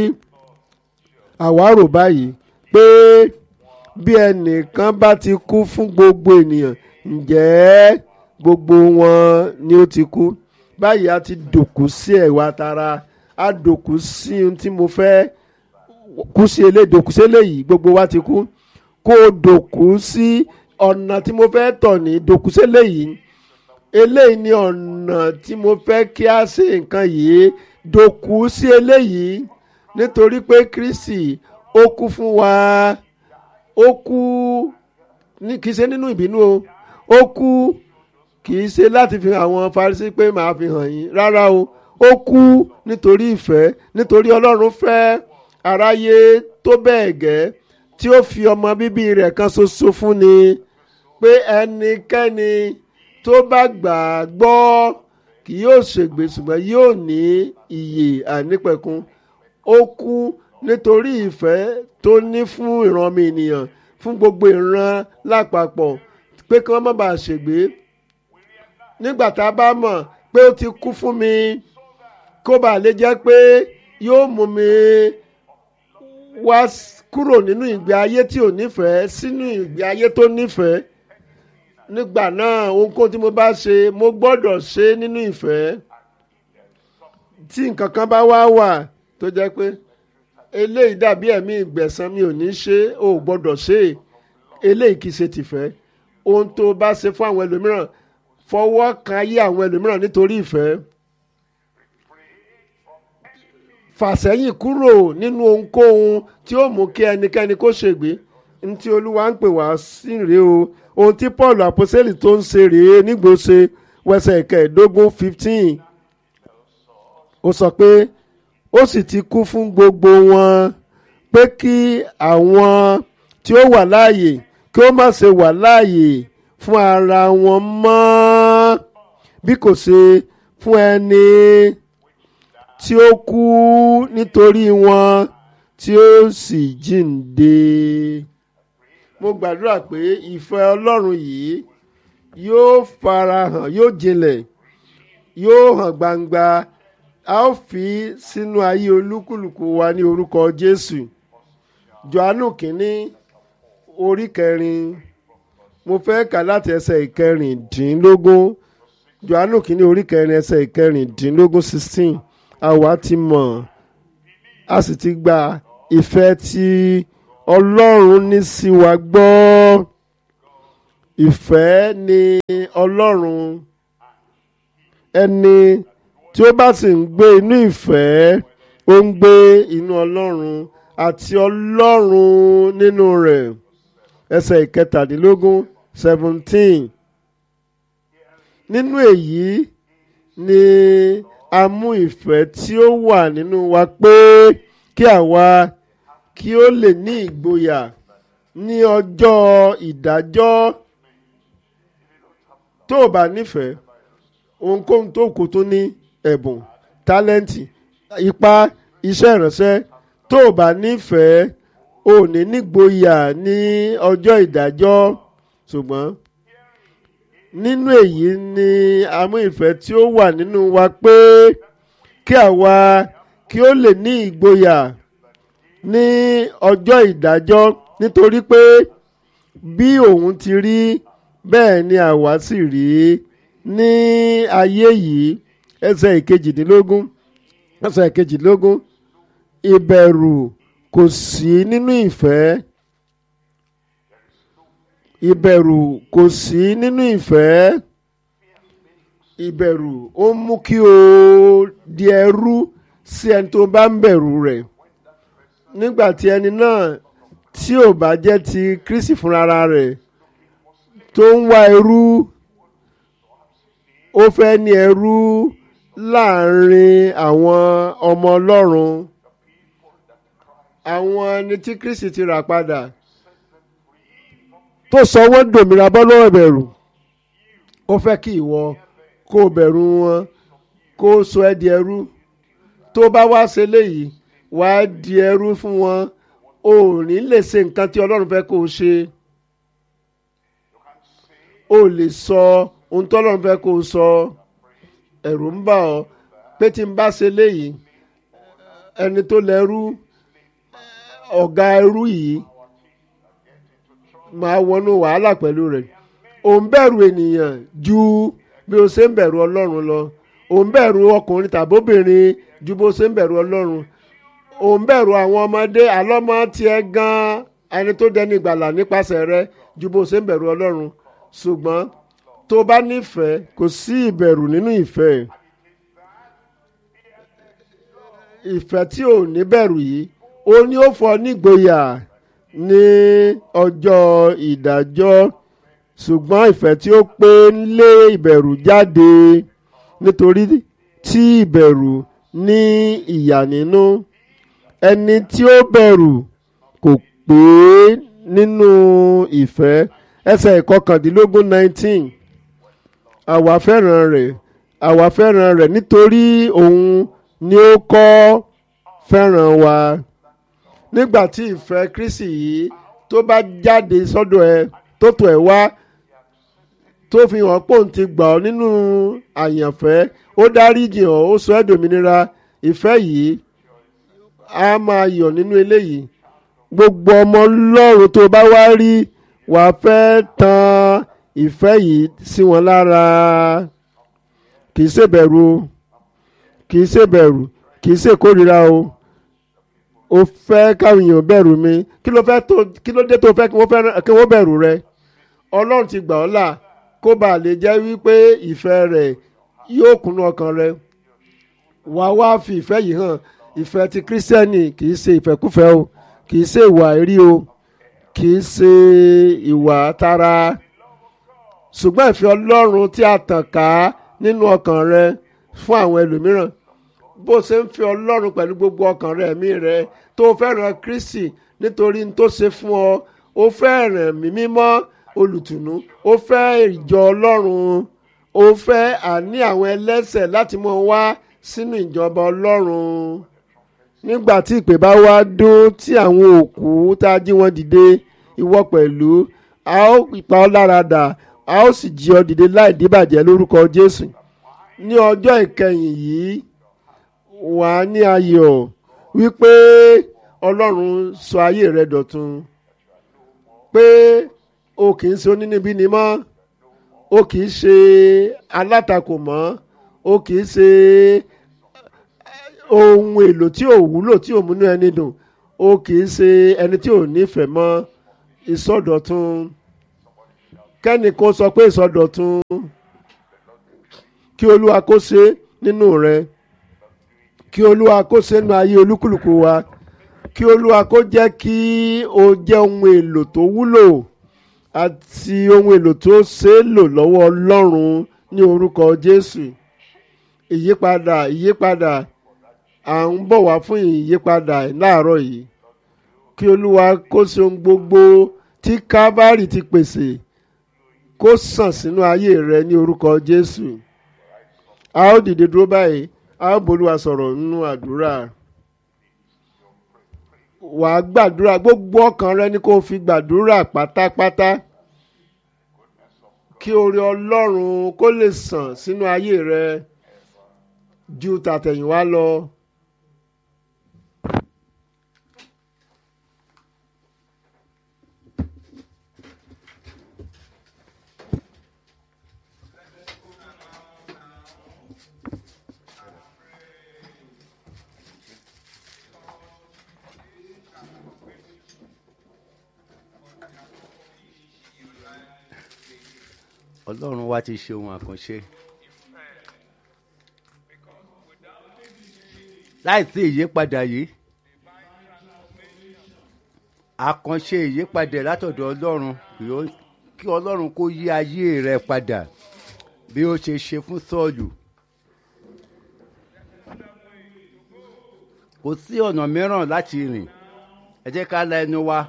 àwa rò báyìí pé bí ẹnìkan bá ti kú fún gbogbo ènìyàn ǹjẹ́ gbogbo wọn ni ó ti kú báyìí a ti dòkú sí ẹ̀wà tara a dòkú sí ohun tí mo fẹ́ kú sí eléyìí dòkú sí eléyìí gbogbo wa ti kú kó o dòkú sí ọ̀nà tí mo fẹ́ tọ̀ ní dòkú sí eléyìí eléyìí ni ọ̀nà tí mo fẹ́ kí a ṣe nǹkan yìí dòkú sí eléyìí nítorí pé Kristi ó kú fún wa ó kú ní kì í ṣe nínú ìbínú o ó kú kì í ṣe láti fi hàn àwọn Farisí pé màá fi hàn yín rárá o ó kú nítorí ìfẹ́ nítorí Ọlọ́run fẹ́ aráyé tó bẹ́ẹ̀ gẹ́ tí ó fi ọmọ bíbí rẹ̀ kan ṣoṣo fún ni pé ẹnikẹ́ni tó bá gbà á gbọ́ kì yóò ṣègbè ṣùgbọ́n yóò ní ìyè ànípẹ̀kun ó kú nítorí ìfẹ́ tó ní fún ìran mi ènìyàn fún gbogbo ìran lápapọ̀ pé kí wọ́n má bàa ṣègbè nígbà tá a bá mọ̀ pé ó ti kú fún mi kó bàa lè jẹ́ pé yóò mú mi wá kúrò nínú ìgbé ayé tí ò nífẹ̀ẹ́ sínú ìgbé ayé tó nífẹ̀ẹ́ nígbà náà ohunkóhun tí mo bá ṣe mo gbọ́dọ̀ ṣe nínú ìfẹ́ tí nǹkan kan bá wá wà tó jẹ́ pé eléyìí dàbí ẹ̀mí ìgbẹ̀san mi ò ní ṣe ó gbọ́dọ̀ ṣe eléyìí kì í ṣe tìfẹ́ ohun tó bá ṣe fún àwọn ẹlòmíràn fọwọ́ kan ayé àwọn ẹlòmíràn nítorí ìfẹ́ fàsẹ́yìn kúrò nínú ohunkóhun tí ó mú kí ẹnikẹ́ni kó ṣègbé ní tí olúwa ń pè wá sí rèé o ohun tí paul àpọ́sẹ́lì tó ń ṣe rèé nígbòsè wẹsẹ̀ ìkẹẹ̀ẹ́dógún fifteen ó sọ pé ó sì ti kú fún gbogbo wọn pé kí àwọn tí ó wà láàyè kí ó má ṣe wà láàyè fún ara wọn mọ́ bí kò ṣe fún ẹni tí ó kú nítorí wọn tí ó sì jíǹde. mo gbàdúrà pé ìfẹ́ ọlọ́run yìí yóò farahàn yóò jinlẹ̀ yóò hàn gbangba a ó fi sínú ayé olúkúlùkù wa ní orúkọ jésù johannu kínní orí kẹrin mo fẹ́ kà láti ẹsẹ̀ ìkẹrìndínlógún johannu kínní orí kẹrin ẹsẹ̀ ìkẹrìndínlógún sixteen àwa ti mọ̀ a sì ti gba ìfẹ́ tí ọlọ́run ní sí wa gbọ́ ìfẹ́ ni ọlọ́run ẹni tí ó bá sì ń gbé inú ìfẹ́ ó ń gbé inú ọlọ́run àti ọlọ́run nínú rẹ̀ ẹsẹ̀ ìkẹtàdínlógún seventeen nínú èyí ni a mú ìfẹ́ tí ó wà nínú wa pé kí àwa kí ó lè ní ìgboyà ní ọjọ́ ìdájọ́ tó o bá nífẹ̀ẹ́ ohunkóhun tó kù tó ní ẹ̀bùn tálẹ́ǹtì ipá iṣẹ́ ìránṣẹ́ tó o bá nífẹ̀ẹ́ ò ní nígboyà ní ọjọ́ ìdájọ́ ṣùgbọ́n nínú èyí ni a mú ìfẹ́ tí ó wà nínú wa pé kí àwa kí ó lè ní ìgboyà ní ọjọ́ ìdájọ́ nítorí pé bí òun ti rí bẹ́ẹ̀ ni àwa sì rí ní ayé yìí ẹsẹ̀ ìkejìdínlógún ẹsẹ̀ ìkejìdínlógún ìbẹ̀rù kò sí nínú ìfẹ́ ìbẹ̀rù kò sí nínú ìfẹ́ ìbẹ̀rù ó mú kí o di ẹrú sí ẹni tó bá ń bẹ̀rù rẹ̀ nígbà tí ẹni náà tí ò bá jẹ́ ti Kristi fúnra rẹ̀ tó ń wá ẹrú ó fẹ́ ní ẹrú láàrin àwọn ọmọ Ọlọ́run àwọn ẹni tí Kristi ti rà padà tó sọ wọ́n dòmìnira bọ́ lọ́wọ́ ìbẹ̀rù ó fẹ́ kí ìwọ kó o bẹ̀rù wọn kó o sọ ẹ́ di ẹrú tó bá wá ṣe léyìí wá di ẹrú fún wọn o ò ní lè ṣe nǹkan tí Ọlọ́run fẹ́ kó o ṣe o lè sọ ohun tí Ọlọ́run fẹ́ kó o sọ ẹ̀rù ń bà ọ́ pé tí n bá ṣe léyìí ẹni tó lẹ́rú ọ̀gá ẹrú yìí máa wọnú wàhálà pẹ̀lú rẹ̀ ò ń bẹ̀rù ènìyàn ju bí o ṣe ń bẹ̀rù Ọlọ́run lọ ò ń bẹ̀rù ọkùnrin tàbí obìnrin ju bó ṣe ń bẹ̀rù Ọlọ́run ò ń bẹ̀rù àwọn ọmọdé àlọ́mọ tiẹ̀ gan-an ẹni tó dẹni ìgbàlà nípasẹ̀ rẹ ju bó ṣe ń bẹ̀rù Ọlọ́run ṣùgbọ́n tó bá nífẹ̀ẹ́ kò sí ìbẹ̀rù nínú ìfẹ́ ìfẹ́ tí ò ní bẹ̀rù yìí ó ní ó fọ nígboyà ní ọjọ́ ìdájọ́ ṣùgbọ́n ìfẹ́ tí ó pé ń lé ìbẹ̀rù jáde nítorí tí ìbẹ̀rù ní ìyà nínú ẹni tí ó bẹ̀rù kò pé nínú ìfẹ́ ẹsẹ̀ ìkọkàndínlógún nineteen àwa fẹ́ràn rẹ̀ àwa fẹ́ràn rẹ̀ nítorí òun ni ó kọ́ fẹ́ràn wa nígbà tí ìfẹ́ Kristi yìí tó bá jáde sọ́dọ̀ ẹ tó tọ̀ ẹ́ wá tó fi hàn pé òun ti gbà ọ́ nínú àyànfẹ́ ó dáríjì ọ́ ó sọ ẹ́ dòmìnira ìfẹ́ yìí á máa yọ̀ nínú eléyìí gbogbo ọmọ Ọlọ́run tó bá wá rí wàá fẹ́ tan ìfẹ́ yìí sí wọn lára kì í ṣèbẹ̀rù o kì í ṣèbẹ̀rù kì í ṣèkórira o o fẹ́ káwọn èèyàn bẹ̀rù mi kí ló fẹ́ tó kí ló dé tó fẹ́ kí wọ́n fẹ́ràn kí wọ́n bẹ̀rù rẹ ọlọ́run ti gbà ọ́ là kó bá lè jẹ́ wípé ìfẹ́ rẹ̀ yóò kúnnú ọkàn rẹ wàá wá fi ìfẹ́ yìí hàn ìfẹ́ ti kírísítẹ́nì kì í ṣe ìfẹ́kúfẹ́ o kì í ṣe ìwà èrí o kì í ṣe ìwà tara ṣùgbọ́n ìfẹ́ ọlọ́run tí a tàn ká nínú ọkàn rẹ fún àwọn ẹlòmíràn bó ṣe ń fi ọlọ́run pẹ̀lú gbogbo ọkàn rẹ ẹ̀mí rẹ tó fẹ́ràn Kristi nítorí n tó ṣe fún ọ ó fẹ́ràn ẹ̀mí mímọ́ olùtùnú ó fẹ́ ìjọ ọlọ́run ó fẹ́ àní àwọn ẹlẹ́ṣẹ̀ láti mọ wá sínú ìjọba ọlọ́run nígbà tí ìpè bá wá dún tí àwọn òkú tá a jí wọn dìde ìwọ pẹ̀lú a ó pa ọ́ lára dà a ó sì jí ọ dìde láì díbàjẹ́ lórúkọ Jésù ní ọjọ́ ìkẹyìn yìí wà á ní ayọ̀ wípé ọlọ́run sọ ayé rẹ dọ̀tun pé o kì í ṣe onínibíni mọ́ o kì í ṣe alátakò mọ́ o kì í ṣe ohun èlò tí ò wúlò tí ò múnú ẹni dùn o kì í ṣe ẹni tí ò nífẹ̀ẹ́ mọ́ ìsọdọ̀tun kẹ́ni kó sọ pé ìsọdọ̀tun kí olúwa kó ṣe nínú rẹ kí olúwa kó ṣe nínú ayé olúkúlùkù wa kí olúwa kó jẹ́ kí o jẹ́ ohun èlò tó wúlò àti ohun èlò tó ṣe é lò lọ́wọ́ ọlọ́run ní orúkọ jésù ìyípadà ìyípadà à ń bọ̀ wá fún ìyípadà láàárọ̀ yìí kí olúwa kó ṣe ohun gbogbo tí kábàárì ti pèsè kó sàn sínú ayé rẹ ní orúkọ jésù a ó dìde dúró báyìí a ó bolúwa sọ̀rọ̀ nínú àdúrà wà á gbàdúrà gbogbo ọkàn rẹ ni kó o fi gbàdúrà pátápátá kí oore ọlọ́run kó lè sàn sínú ayé rẹ ju tàtẹ̀yìnwá lọ. ọlọ́run wa ti ṣe ohun àkànṣe láìsí ìyípadà yìí àkànṣe ìyípadà látọ̀dọ̀ ọlọ́run kí ó- kí ọlọ́run kó yí ayé rẹ padà bí ó ṣe ṣe fún sọ́ọ̀lù kò sí ọ̀nà mìíràn láti rìn ẹ jẹ́ ká la ẹnu wa.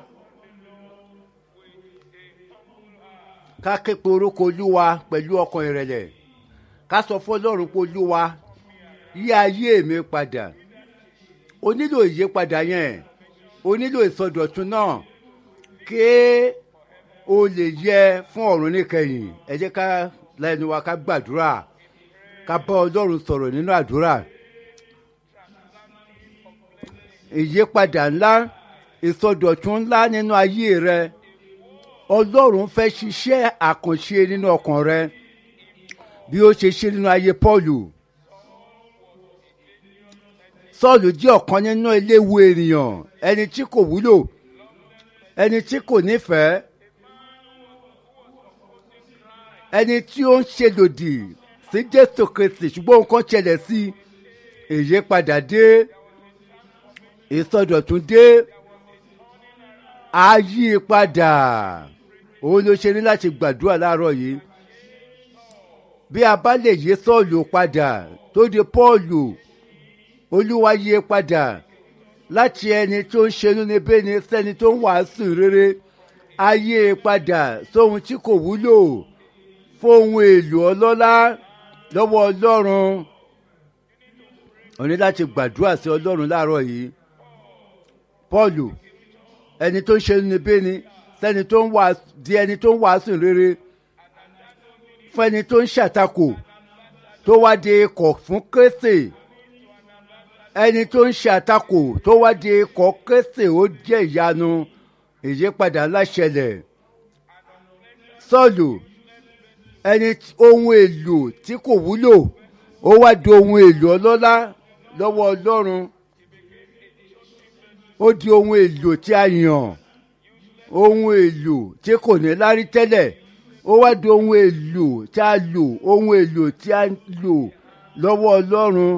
ká ké pe orúkọ olúwa pẹ̀lú ọkàn ìrẹ̀lẹ̀ ká sọ fún ọlọ́run pé olúwa yí ayé mi padà o nílò ìyípadà yẹn o nílò ìsọdọ̀tun náà ké o lè yẹ fún ọ̀run níkẹyìn ẹ jẹ́ ká lẹ́nu wa ká gbàdúrà ká bá ọlọ́run sọ̀rọ̀ nínú àdúrà ìyípadà ńlá ìsọdọ̀tun ńlá nínú ayé rẹ ọlọ́run fẹ́ ṣiṣẹ́ àkànṣe nínú ọkàn rẹ bí ó ṣe ṣe nínú ayé pọ́ọ̀lù sọ́ọ̀lù jẹ́ ọ̀kan nínú eléwu ènìyàn ẹni tí kò wúlò ẹni tí kò nífẹ̀ẹ́ ẹni tí ó ń ṣe lòdì sí jésù kristi ṣùgbọ́n nǹkan ṣẹlẹ̀ sí i ìyípadà dé ìsọdọ̀tun dé àyípadà òun ló ṣe ní láti gbàdúrà láàárọ̀ yìí bí a bá lè yí sọ́ọ̀lù padà tó di pọ́ọ̀lù olúwa yí padà láti ẹni tó ń ṣe inúnibíni sẹ́ni tó ń wàásù rere ayé padà sóhun tí kò wúlò fóhun èlò ọlọ́lá lọ́wọ́ ọlọ́run o ní láti gbàdúrà sí ọlọ́run láàárọ̀ yìí pọ́ọ̀lù ẹni tó ń ṣe inúnibíni sẹ́ni tó ń wàásù di ẹni tó ń wàásù rere fún ẹni tó ń ṣàtakò tó wá di ikọ̀ fún kérésì ẹni tó ń ṣàtakò tó wá di ikọ̀ kérésì ó jẹ́ ìyanu ìyípadà láṣẹlẹ̀ sọ́ọ̀lù ẹni tí- ohun èlò tí kò wúlò ó wá di ohun èlò ọlọ́lá lọ́wọ́ ọlọ́run ó di ohun èlò tí a yàn ohun èlò tí kò ní lárí tẹ́lẹ̀ ó wá di ohun èlò tí a lò ohun èlò tí a lò lọ́wọ́ ọlọ́run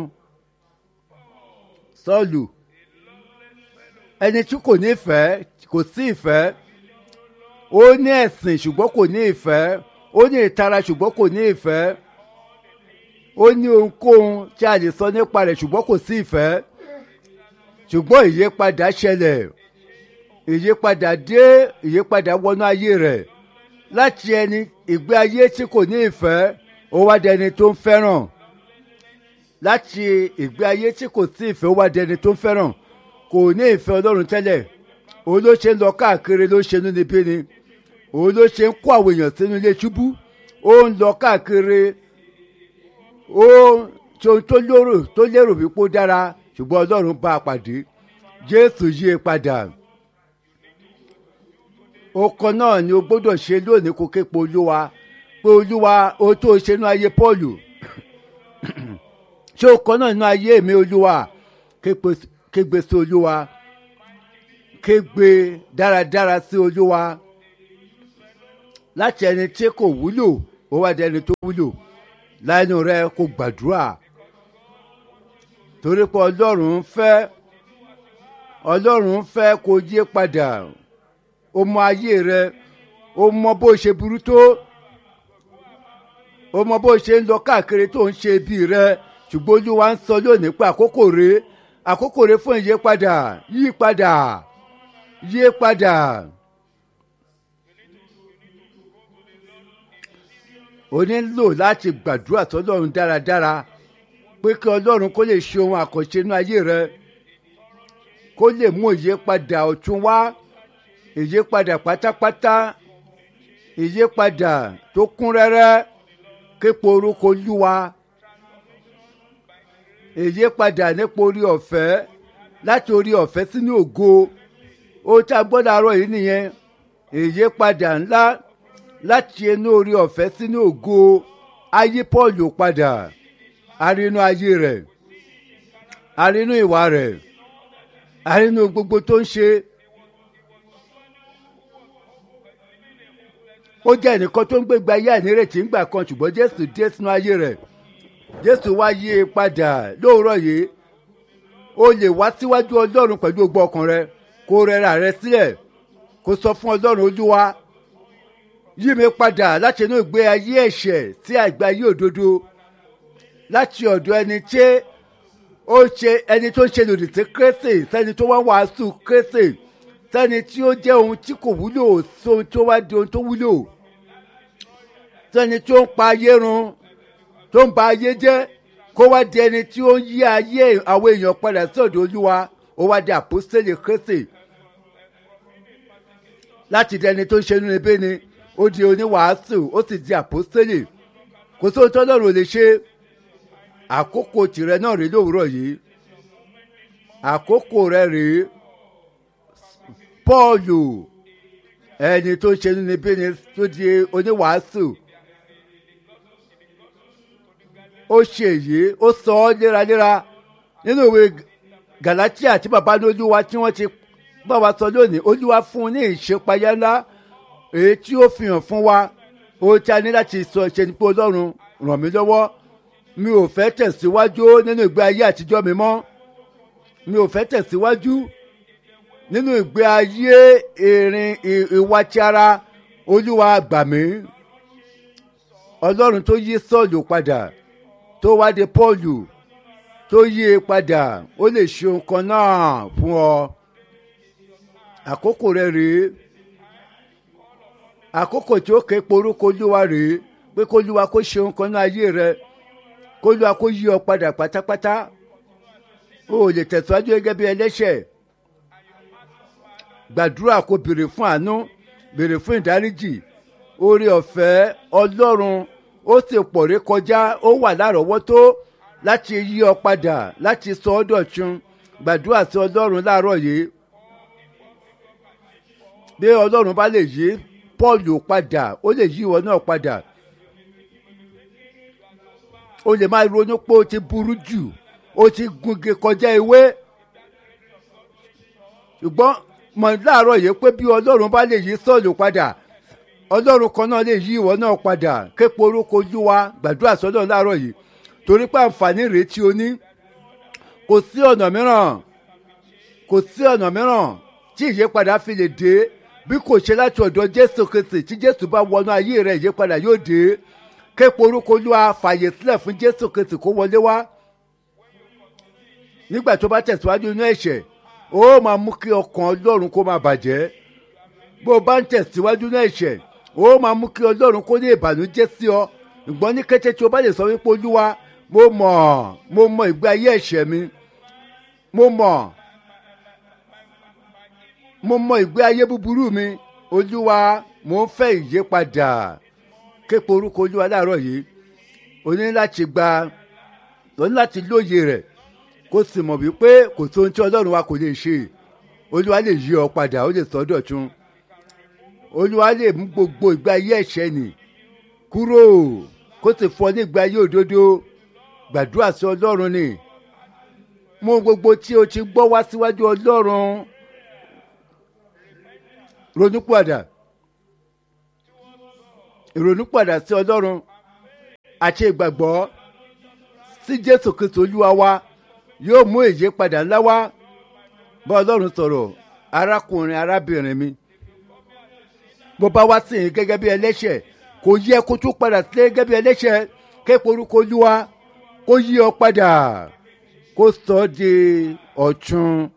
sọ́ọ̀lù ẹni tí kò ní ìfẹ́ kò sí ìfẹ́ ó ní ẹ̀sìn ṣùgbọ́n kò ní ìfẹ́ ó ní ìtara ṣùgbọ́n kò ní ìfẹ́ ó ní ohunkóhun tí a lè sọ nípa rẹ̀ ṣùgbọ́n kò sí ìfẹ́ ṣùgbọ́n ìyípadà ṣẹlẹ̀ ìyípadà dé ìyípadà wọnú ayé rẹ̀ láti ẹni ìgbé ayé tí kò ní ìfẹ́ ó wá dẹni tó ń fẹ́ràn láti ìgbé ayé tí kò sí ìfẹ́ ó wá dẹni tó ń fẹ́ràn kò ní ìfẹ́ ọlọ́run tẹ́lẹ̀ òun ló ṣe ń lọ káàkiri ló ṣe nínú ibi ni òun ló ṣe ń kó àwọn èèyàn sínú ilé ṣubú ó ń lọ káàkiri ó ṣe ohun tó lérò tó lérò wípé ó dára ṣùgbọ́n ọlọ́run bá a pàdé jésù yí i padà ọkọ náà ni o gbọ́dọ̀ ṣe lónìí kó képe olúwa pé olúwa o tó ṣe nínú ayé pọ́ọ̀lù ṣé ọkọ náà nínú ayé mi olúwa képe- kégbe sí olúwa kégbe dáradára sí olúwa láti ẹni tí kò wúlò ó wá di ẹni tó wúlò láìnú rẹ kó gbàdúrà torí pé ọlọ́run ń fẹ́ ọlọ́run ń fẹ́ kó yé padà ó mọ ayé rẹ ó mọ bó ṣe burú tó ó mọ bó ṣe ń lọ káàkiri tó ń ṣe ibi rẹ ṣùgbọ́n olúwa ń sọ lónìí pé àkókò rẹ àkókò rẹ fún ìyípadà yípadà yípadà. o nílò láti gbàdúrà sọlọ́run dáradára pé kí ọlọ́run kó lè ṣe ohun àkànṣe inú ayé rẹ kó lè mú ìyípadà ọ̀tun wá ìyípadà pátápátá ìyípadà tó kún rẹ́rẹ́ képo orúkọ olúwa ìyípadà nípa orí ọ̀fẹ́ láti orí ọ̀fẹ́ sínú ògo ó tá a gbọ́dọ̀ àárọ̀ yìí nìyẹn ìyípadà ńlá láti inú orí ọ̀fẹ́ sínú ògo ayé paul padà arínú ayé rẹ̀ arínú ìwà rẹ̀ arínú gbogbo tó ń ṣe ó jẹ́ ẹnìkan tó ń gbégbá ayé ànírètí ńgbà kan ṣùgbọ́n jésù dé sínú ayé rẹ̀ jésù wá yí i padà lóòrọ̀ yìí o lè wá síwájú ọlọ́run pẹ̀lú gbogbo ọkàn rẹ kó rẹra rẹ sílẹ̀ kó sọ fún ọlọ́run olúwa yí mi padà láti inú ìgbé ayé ẹ̀ṣẹ̀ sí àgbé ayé òdodo láti ọ̀dọ̀ ẹni tí ó ṣe ẹni tó ń ṣe lòdì sí kérésì sẹ́ni tó wá wàásù kérésì sẹ́ni tí ó jẹ́ ohun tí kò wúlò sóhun tó wá di ohun tó wúlò sẹ́ni tó ń pa ayé run tó ń ba ayé jẹ́ kó wá di ẹni tí ó ń yí ayé àwọn èèyàn padà sí ọ̀dọ̀ olúwa ó wá di àpòsílẹ̀ kérésì láti di ẹni tó ń ṣe nínú ebé ni ó di oníwàásù ó sì di àpòsílẹ̀ kò sóhun tó lọ́rùn ò lè ṣe àkókò tìrẹ náà rèé lówùúrọ̀ yìí àkókò rẹ rèé pọ́ọ̀lù ẹni tó ń ṣe nínú ebé ni tó di oníwàásù ó ṣe èyí ó sọ ọ́ léraléra nínú ìwé galatia tí baba ní olúwa tí wọ́n ti bá wa sọ lónìí olúwa fún un ní ìṣèpayá ńlá èyí tí ó fi hàn fún wa ohun tí a ní láti sọ ṣe ni pé ọlọ́run ràn mí lọ́wọ́ mi ò fẹ́ tẹ̀síwájú nínú ìgbé ayé àtijọ́ mi mọ́ mi ò fẹ́ tẹ̀síwájú nínú ìgbé ayé ìrìn ìwà ti ara olúwa gbà mí ọlọ́run tó yí sọ́ọ̀lù padà tó wá de pọ́ọ̀lù tó yí e padà ó lè ṣe nǹkan náà fún ọ àkókò rẹ rèé àkókò tí ó ké porúkọ olúwa rèé pé kólúwa kó ṣe nǹkan náà ayé rẹ kólúwa kó yí ọ padà pátápátá o ò lè tẹ̀síwájú gẹ́gẹ́ bí ẹlẹ́ṣẹ̀ gbàdúrà kó béèrè fún àánú béèrè fún ìdáríjì oore ọ̀fẹ́ ọlọ́run ó sì pọ̀ rí kọjá ó wà lárọ̀ọ́wọ́tó láti yí ọ padà láti sọ ọ́ dọ̀tun gbàdúrà sí ọlọ́run láàárọ̀ yìí bí ọlọ́run bá lè yí pọ́ọ̀lù padà ó lè yí ìwọ náà padà o lè máa ronú pé o ti burú jù o ti gunge kọjá ewé ṣùgbọ́n mọ̀ láàárọ̀ yìí pé bí ọlọ́run bá lè yí sọ́ọ̀lù padà ọlọ́run kan náà lè yí ìwọ náà padà képo orúkọ olúwa gbàdúrà sọ́dọ̀ láàárọ̀ yìí torí pé àǹfààní rèé tí o ní kò sí ọ̀nà mìíràn kò sí ọ̀nà mìíràn tí ìyípadà fi lè dé bí kò ṣe láti ọ̀dọ̀ jésù kristi tí jésù bá wọnú ayé rẹ̀ ìyípadà yóò dé képo orúkọ olúwa fàyè sílẹ̀ fún jésù kristi kó wọlé wá nígbà tó bá tẹ̀síwájú inú ẹ̀ṣẹ̀ ó máa mú kí ọkàn ọlọ́run kó máa bàjẹ́ bó o bá ń tẹ̀síwájú inú ẹ̀ṣẹ̀ ó máa mú kí ọlọ́run kó ní ìbànújẹ́ sí ọ ṣùgbọ́n ní kété tí o bá lè sọ wípé olúwa mo mọ̀ mo mọ ìgbé ayé ẹ̀ṣẹ̀ mi mo mọ̀ mo mọ ìgbé ayé búburú mi olúwa mo ń fẹ́ ìyípadà képe orúkọ olúwa láàárọ̀ yìí o ní láti gba o ní láti lóye rẹ̀ kó sì mọ̀ wípé kò tó ohun tí ọlọ́run wa kò lè ṣe olúwa lè yí ọ padà ó lè sọ ọ́ dọ̀tun olúwa lè mú gbogbo ìgbé ayé ẹ̀ṣẹ̀ nì kúrò kó sì fọ ní ìgbé ayé òdodo gbàdúrà sí ọlọ́run ni mú gbogbo tí o ti gbọ́ wá síwájú ọlọ́run ronúpìwàdà ìrònúpìwàdà sí ọlọ́run àti ìgbàgbọ́ sí jésù kristu olúwa wa yóò mú ìyípadà ńlá wá bá ọlọ́run sọ̀rọ̀ arákùnrin arábìnrin mi bó bá wá sí yín gẹ́gẹ́ bí ẹlẹ́ṣẹ̀ kò yẹ kó tún padà sí gẹ́gẹ́ bí ẹlẹ́ṣẹ̀ kéèpọ̀ orúkọ olúwa kó yí ọ padà kó sọ ọ́ di ọ̀tun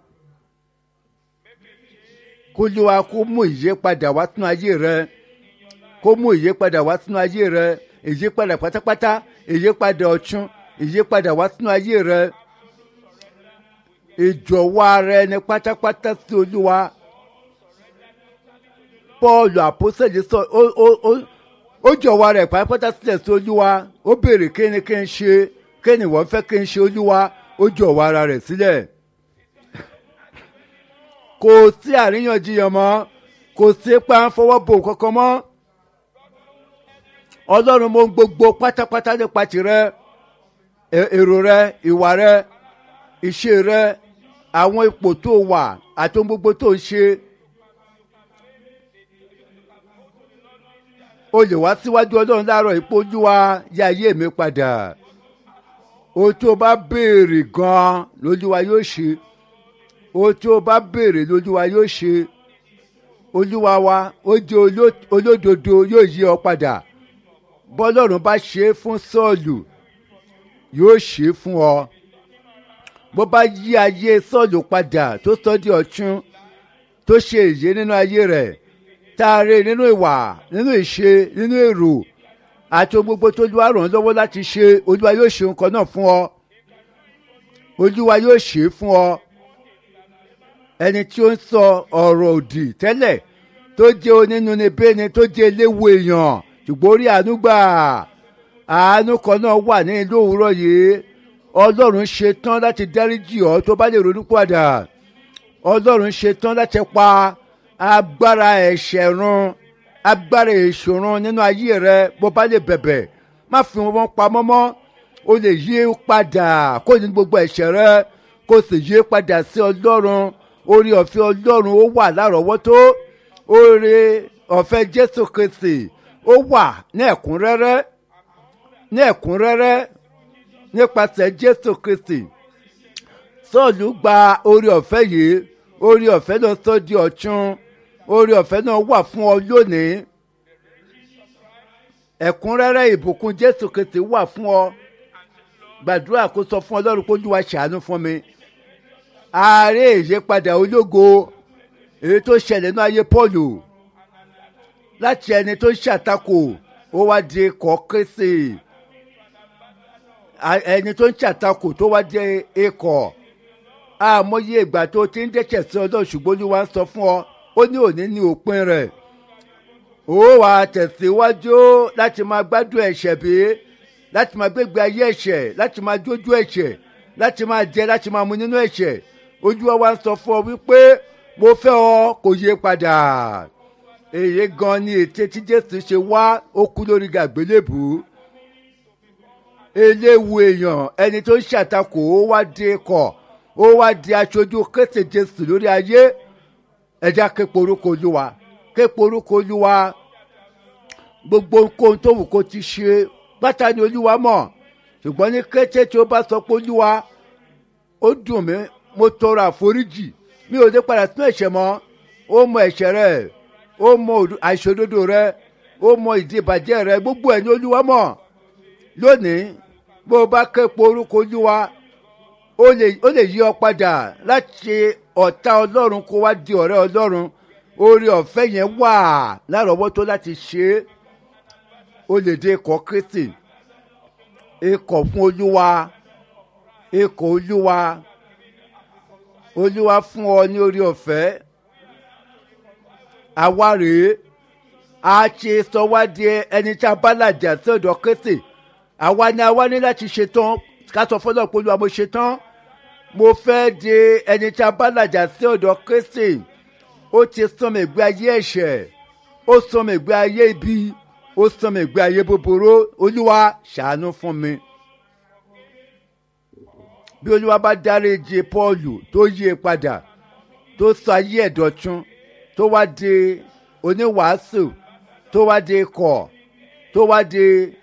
kó olúwa kó mú ìyípadà wá sínú ayé rẹ kó mú ìyípadà wá sínú ayé rẹ ìyípadà pátápátá ìyípadà ọ̀tun ìyípadà wá sínú ayé rẹ ìjọ̀wọ́ ara ẹni pátápátá sí olúwa paul àpọ́sẹ̀lẹ̀ sọ ó ó ó ó jọ̀wọ́ ara ẹ̀ pátápátá sílẹ̀ sí olúwa ó béèrè kí ni kí n ṣe kí ni wọ́n fẹ́ kí n ṣe olúwa ó jọ̀wọ́ ara rẹ̀ sílẹ̀ kò sí àríyànjiyàn mọ́ kò sí pa ń fọwọ́ bò kankan mọ́ ọlọ́run mo ń gbogbo pátápátá nípa tirẹ̀ èrò rẹ ìwà rẹ ìṣe rẹ àwọn ipò tó wà àti ohun gbogbo tó ń ṣe o lè wá síwájú ọlọ́run láàárọ̀ ipò olúwa yá ayé mi padà ohun tí o bá béèrè gan-an lójúwa yóò ṣe ohun tí o bá béèrè lójúwa yóò ṣe olúwa wa ó jẹ́ olódodo yóò yí ọ padà bọ́lọ́run bá ṣe é fún sọ́ọ̀lù yóò ṣe é fún ọ bó bá yí ayé sọ́ọ̀lù padà tó sọ di ọ̀tún tó ṣe èyí nínú ayé rẹ̀ taare nínú ìwà nínú ìṣe nínú èrò àti ohun gbogbo tó olúwa ràn án lọ́wọ́ láti ṣe olúwa yóò ṣe nǹkan náà fún ọ olúwa yóò ṣe é fún ọ ẹni tí ó ń sọ ọ̀rọ̀ òdì tẹ́lẹ̀ tó jẹ́ onínúnibíni tó jẹ́ eléwu èèyàn ṣùgbọ́n orí àánú gbà àánú kan náà wà ní ìlú òwúrọ̀ yìí ọlọ́run ṣe tán láti dáríjì ọ́ tó bá lè ronú padà ọlọ́run ṣe tán láti pa agbára ẹ̀ṣẹ̀ run agbára ìṣòro nínú ayé rẹ bó bá lè bẹ̀bẹ̀ má fi wọn pamọ́ mọ́ o lè yí padà kó ní gbogbo ẹ̀ṣẹ̀ rẹ kó sì yí padà sí ọlọ́run orí ọ̀fẹ́ ọlọ́run ó wà lárọ̀ọ́wọ́tó orí ọ̀fẹ́ jésù kristi ó wà ní ẹ̀kúnrẹ́rẹ́ ní ẹ̀kúnrẹ́rẹ́ nípasẹ̀ jésù kristi sọ́ọ̀lù gba orí ọ̀fẹ́ yìí orí ọ̀fẹ́ náà sọ di ọ̀tún orí ọ̀fẹ́ náà wà fún ọ lónìí ẹ̀kúnrẹ́rẹ́ ìbùkún jésù kristi wà fún ọ gbàdúrà kó sọ fún ọlọ́run kó lù wá ṣàánú fún mi ààrẹ ìyípadà ológo èyí tó ṣẹlẹ̀ ní ayé pọ́ọ̀lù láti ẹni tó ṣàtakò ó wá di ikọ̀ kristi ẹni tó ń ṣàtakò tó wá di ikọ̀ àmọye ìgbà tó ti ń dẹ́sẹ̀ sí ọlọ́run ṣùgbọ́n olúwa ń sọ fún ọ ó ní òní ní òpin rẹ̀ ó wà tẹ̀síwájú láti máa gbádùn ẹ̀ṣẹ̀ bí láti máa gbégbé ayé ẹ̀ṣẹ̀ láti máa jójú ẹ̀ṣẹ̀ láti máa jẹ láti máa mu nínú ẹ̀ṣẹ̀ olúwa wa ń sọ fún ọ wípé mo fẹ́ ọ kò yé padà èyí gan ni ète tí jésù ṣe wá ó kú lórí gàgbélébù eléwu èèyàn ẹni tó ń ṣàtakò ó wá dé kọ̀ ó wá di aṣojú kése jésù lórí ayé ẹja képe orúkọ olúwa képe orúkọ olúwa gbogbo nǹkan tó wù kó ti ṣe pátá ni olúwa mọ̀ ṣùgbọ́n ní kété tí ó bá sọ pé olúwa ó dùn mí mo tọrọ àforíjì mi ò dé padà sínú ẹ̀ṣẹ̀ mọ́ ó mọ ẹ̀ṣẹ̀ rẹ̀ ó mọ àìṣòdodo rẹ̀ ó mọ ìdí ìbàjẹ́ rẹ̀ gbogbo ẹ̀ ní olúwa mọ̀ lónìí bó o bá képe orúkọ olúwa ó lè yí ọ padà láti ọ̀tá ọlọ́run kó wá di ọ̀rẹ́ ọlọ́run orí ọ̀fẹ́ yẹn wà lárọ̀ọ́wọ́tó láti ṣe é ó lè dé ikọ̀ kristi ikọ̀ fún olúwa ikọ̀ olúwa olúwa fún ọ ní orí ọ̀fẹ́ àwa rèé a ṣe sọ wá di ẹni tí a bá làjà sí ọ̀dọ̀ kristi àwa ni àwa ní láti ṣetán ká sọ fọlọ́ pé olúwa mo ṣetán mo fẹ́ di ẹni tí a bá làjà sí ọ̀dọ̀ kristi ó ti sọmọ ìgbé ayé ẹ̀ṣẹ̀ ó sọmọ ìgbé ayé ibi ó sọmọ ìgbé ayé búburú olúwa ṣàánú fún mi bí olúwa bá dáríji pọ́ọ̀lù tó yí e padà tó sọ ayé ẹ̀dọ̀tún tó tó wá di oníwàásù tó wá di ikọ̀ tó wá di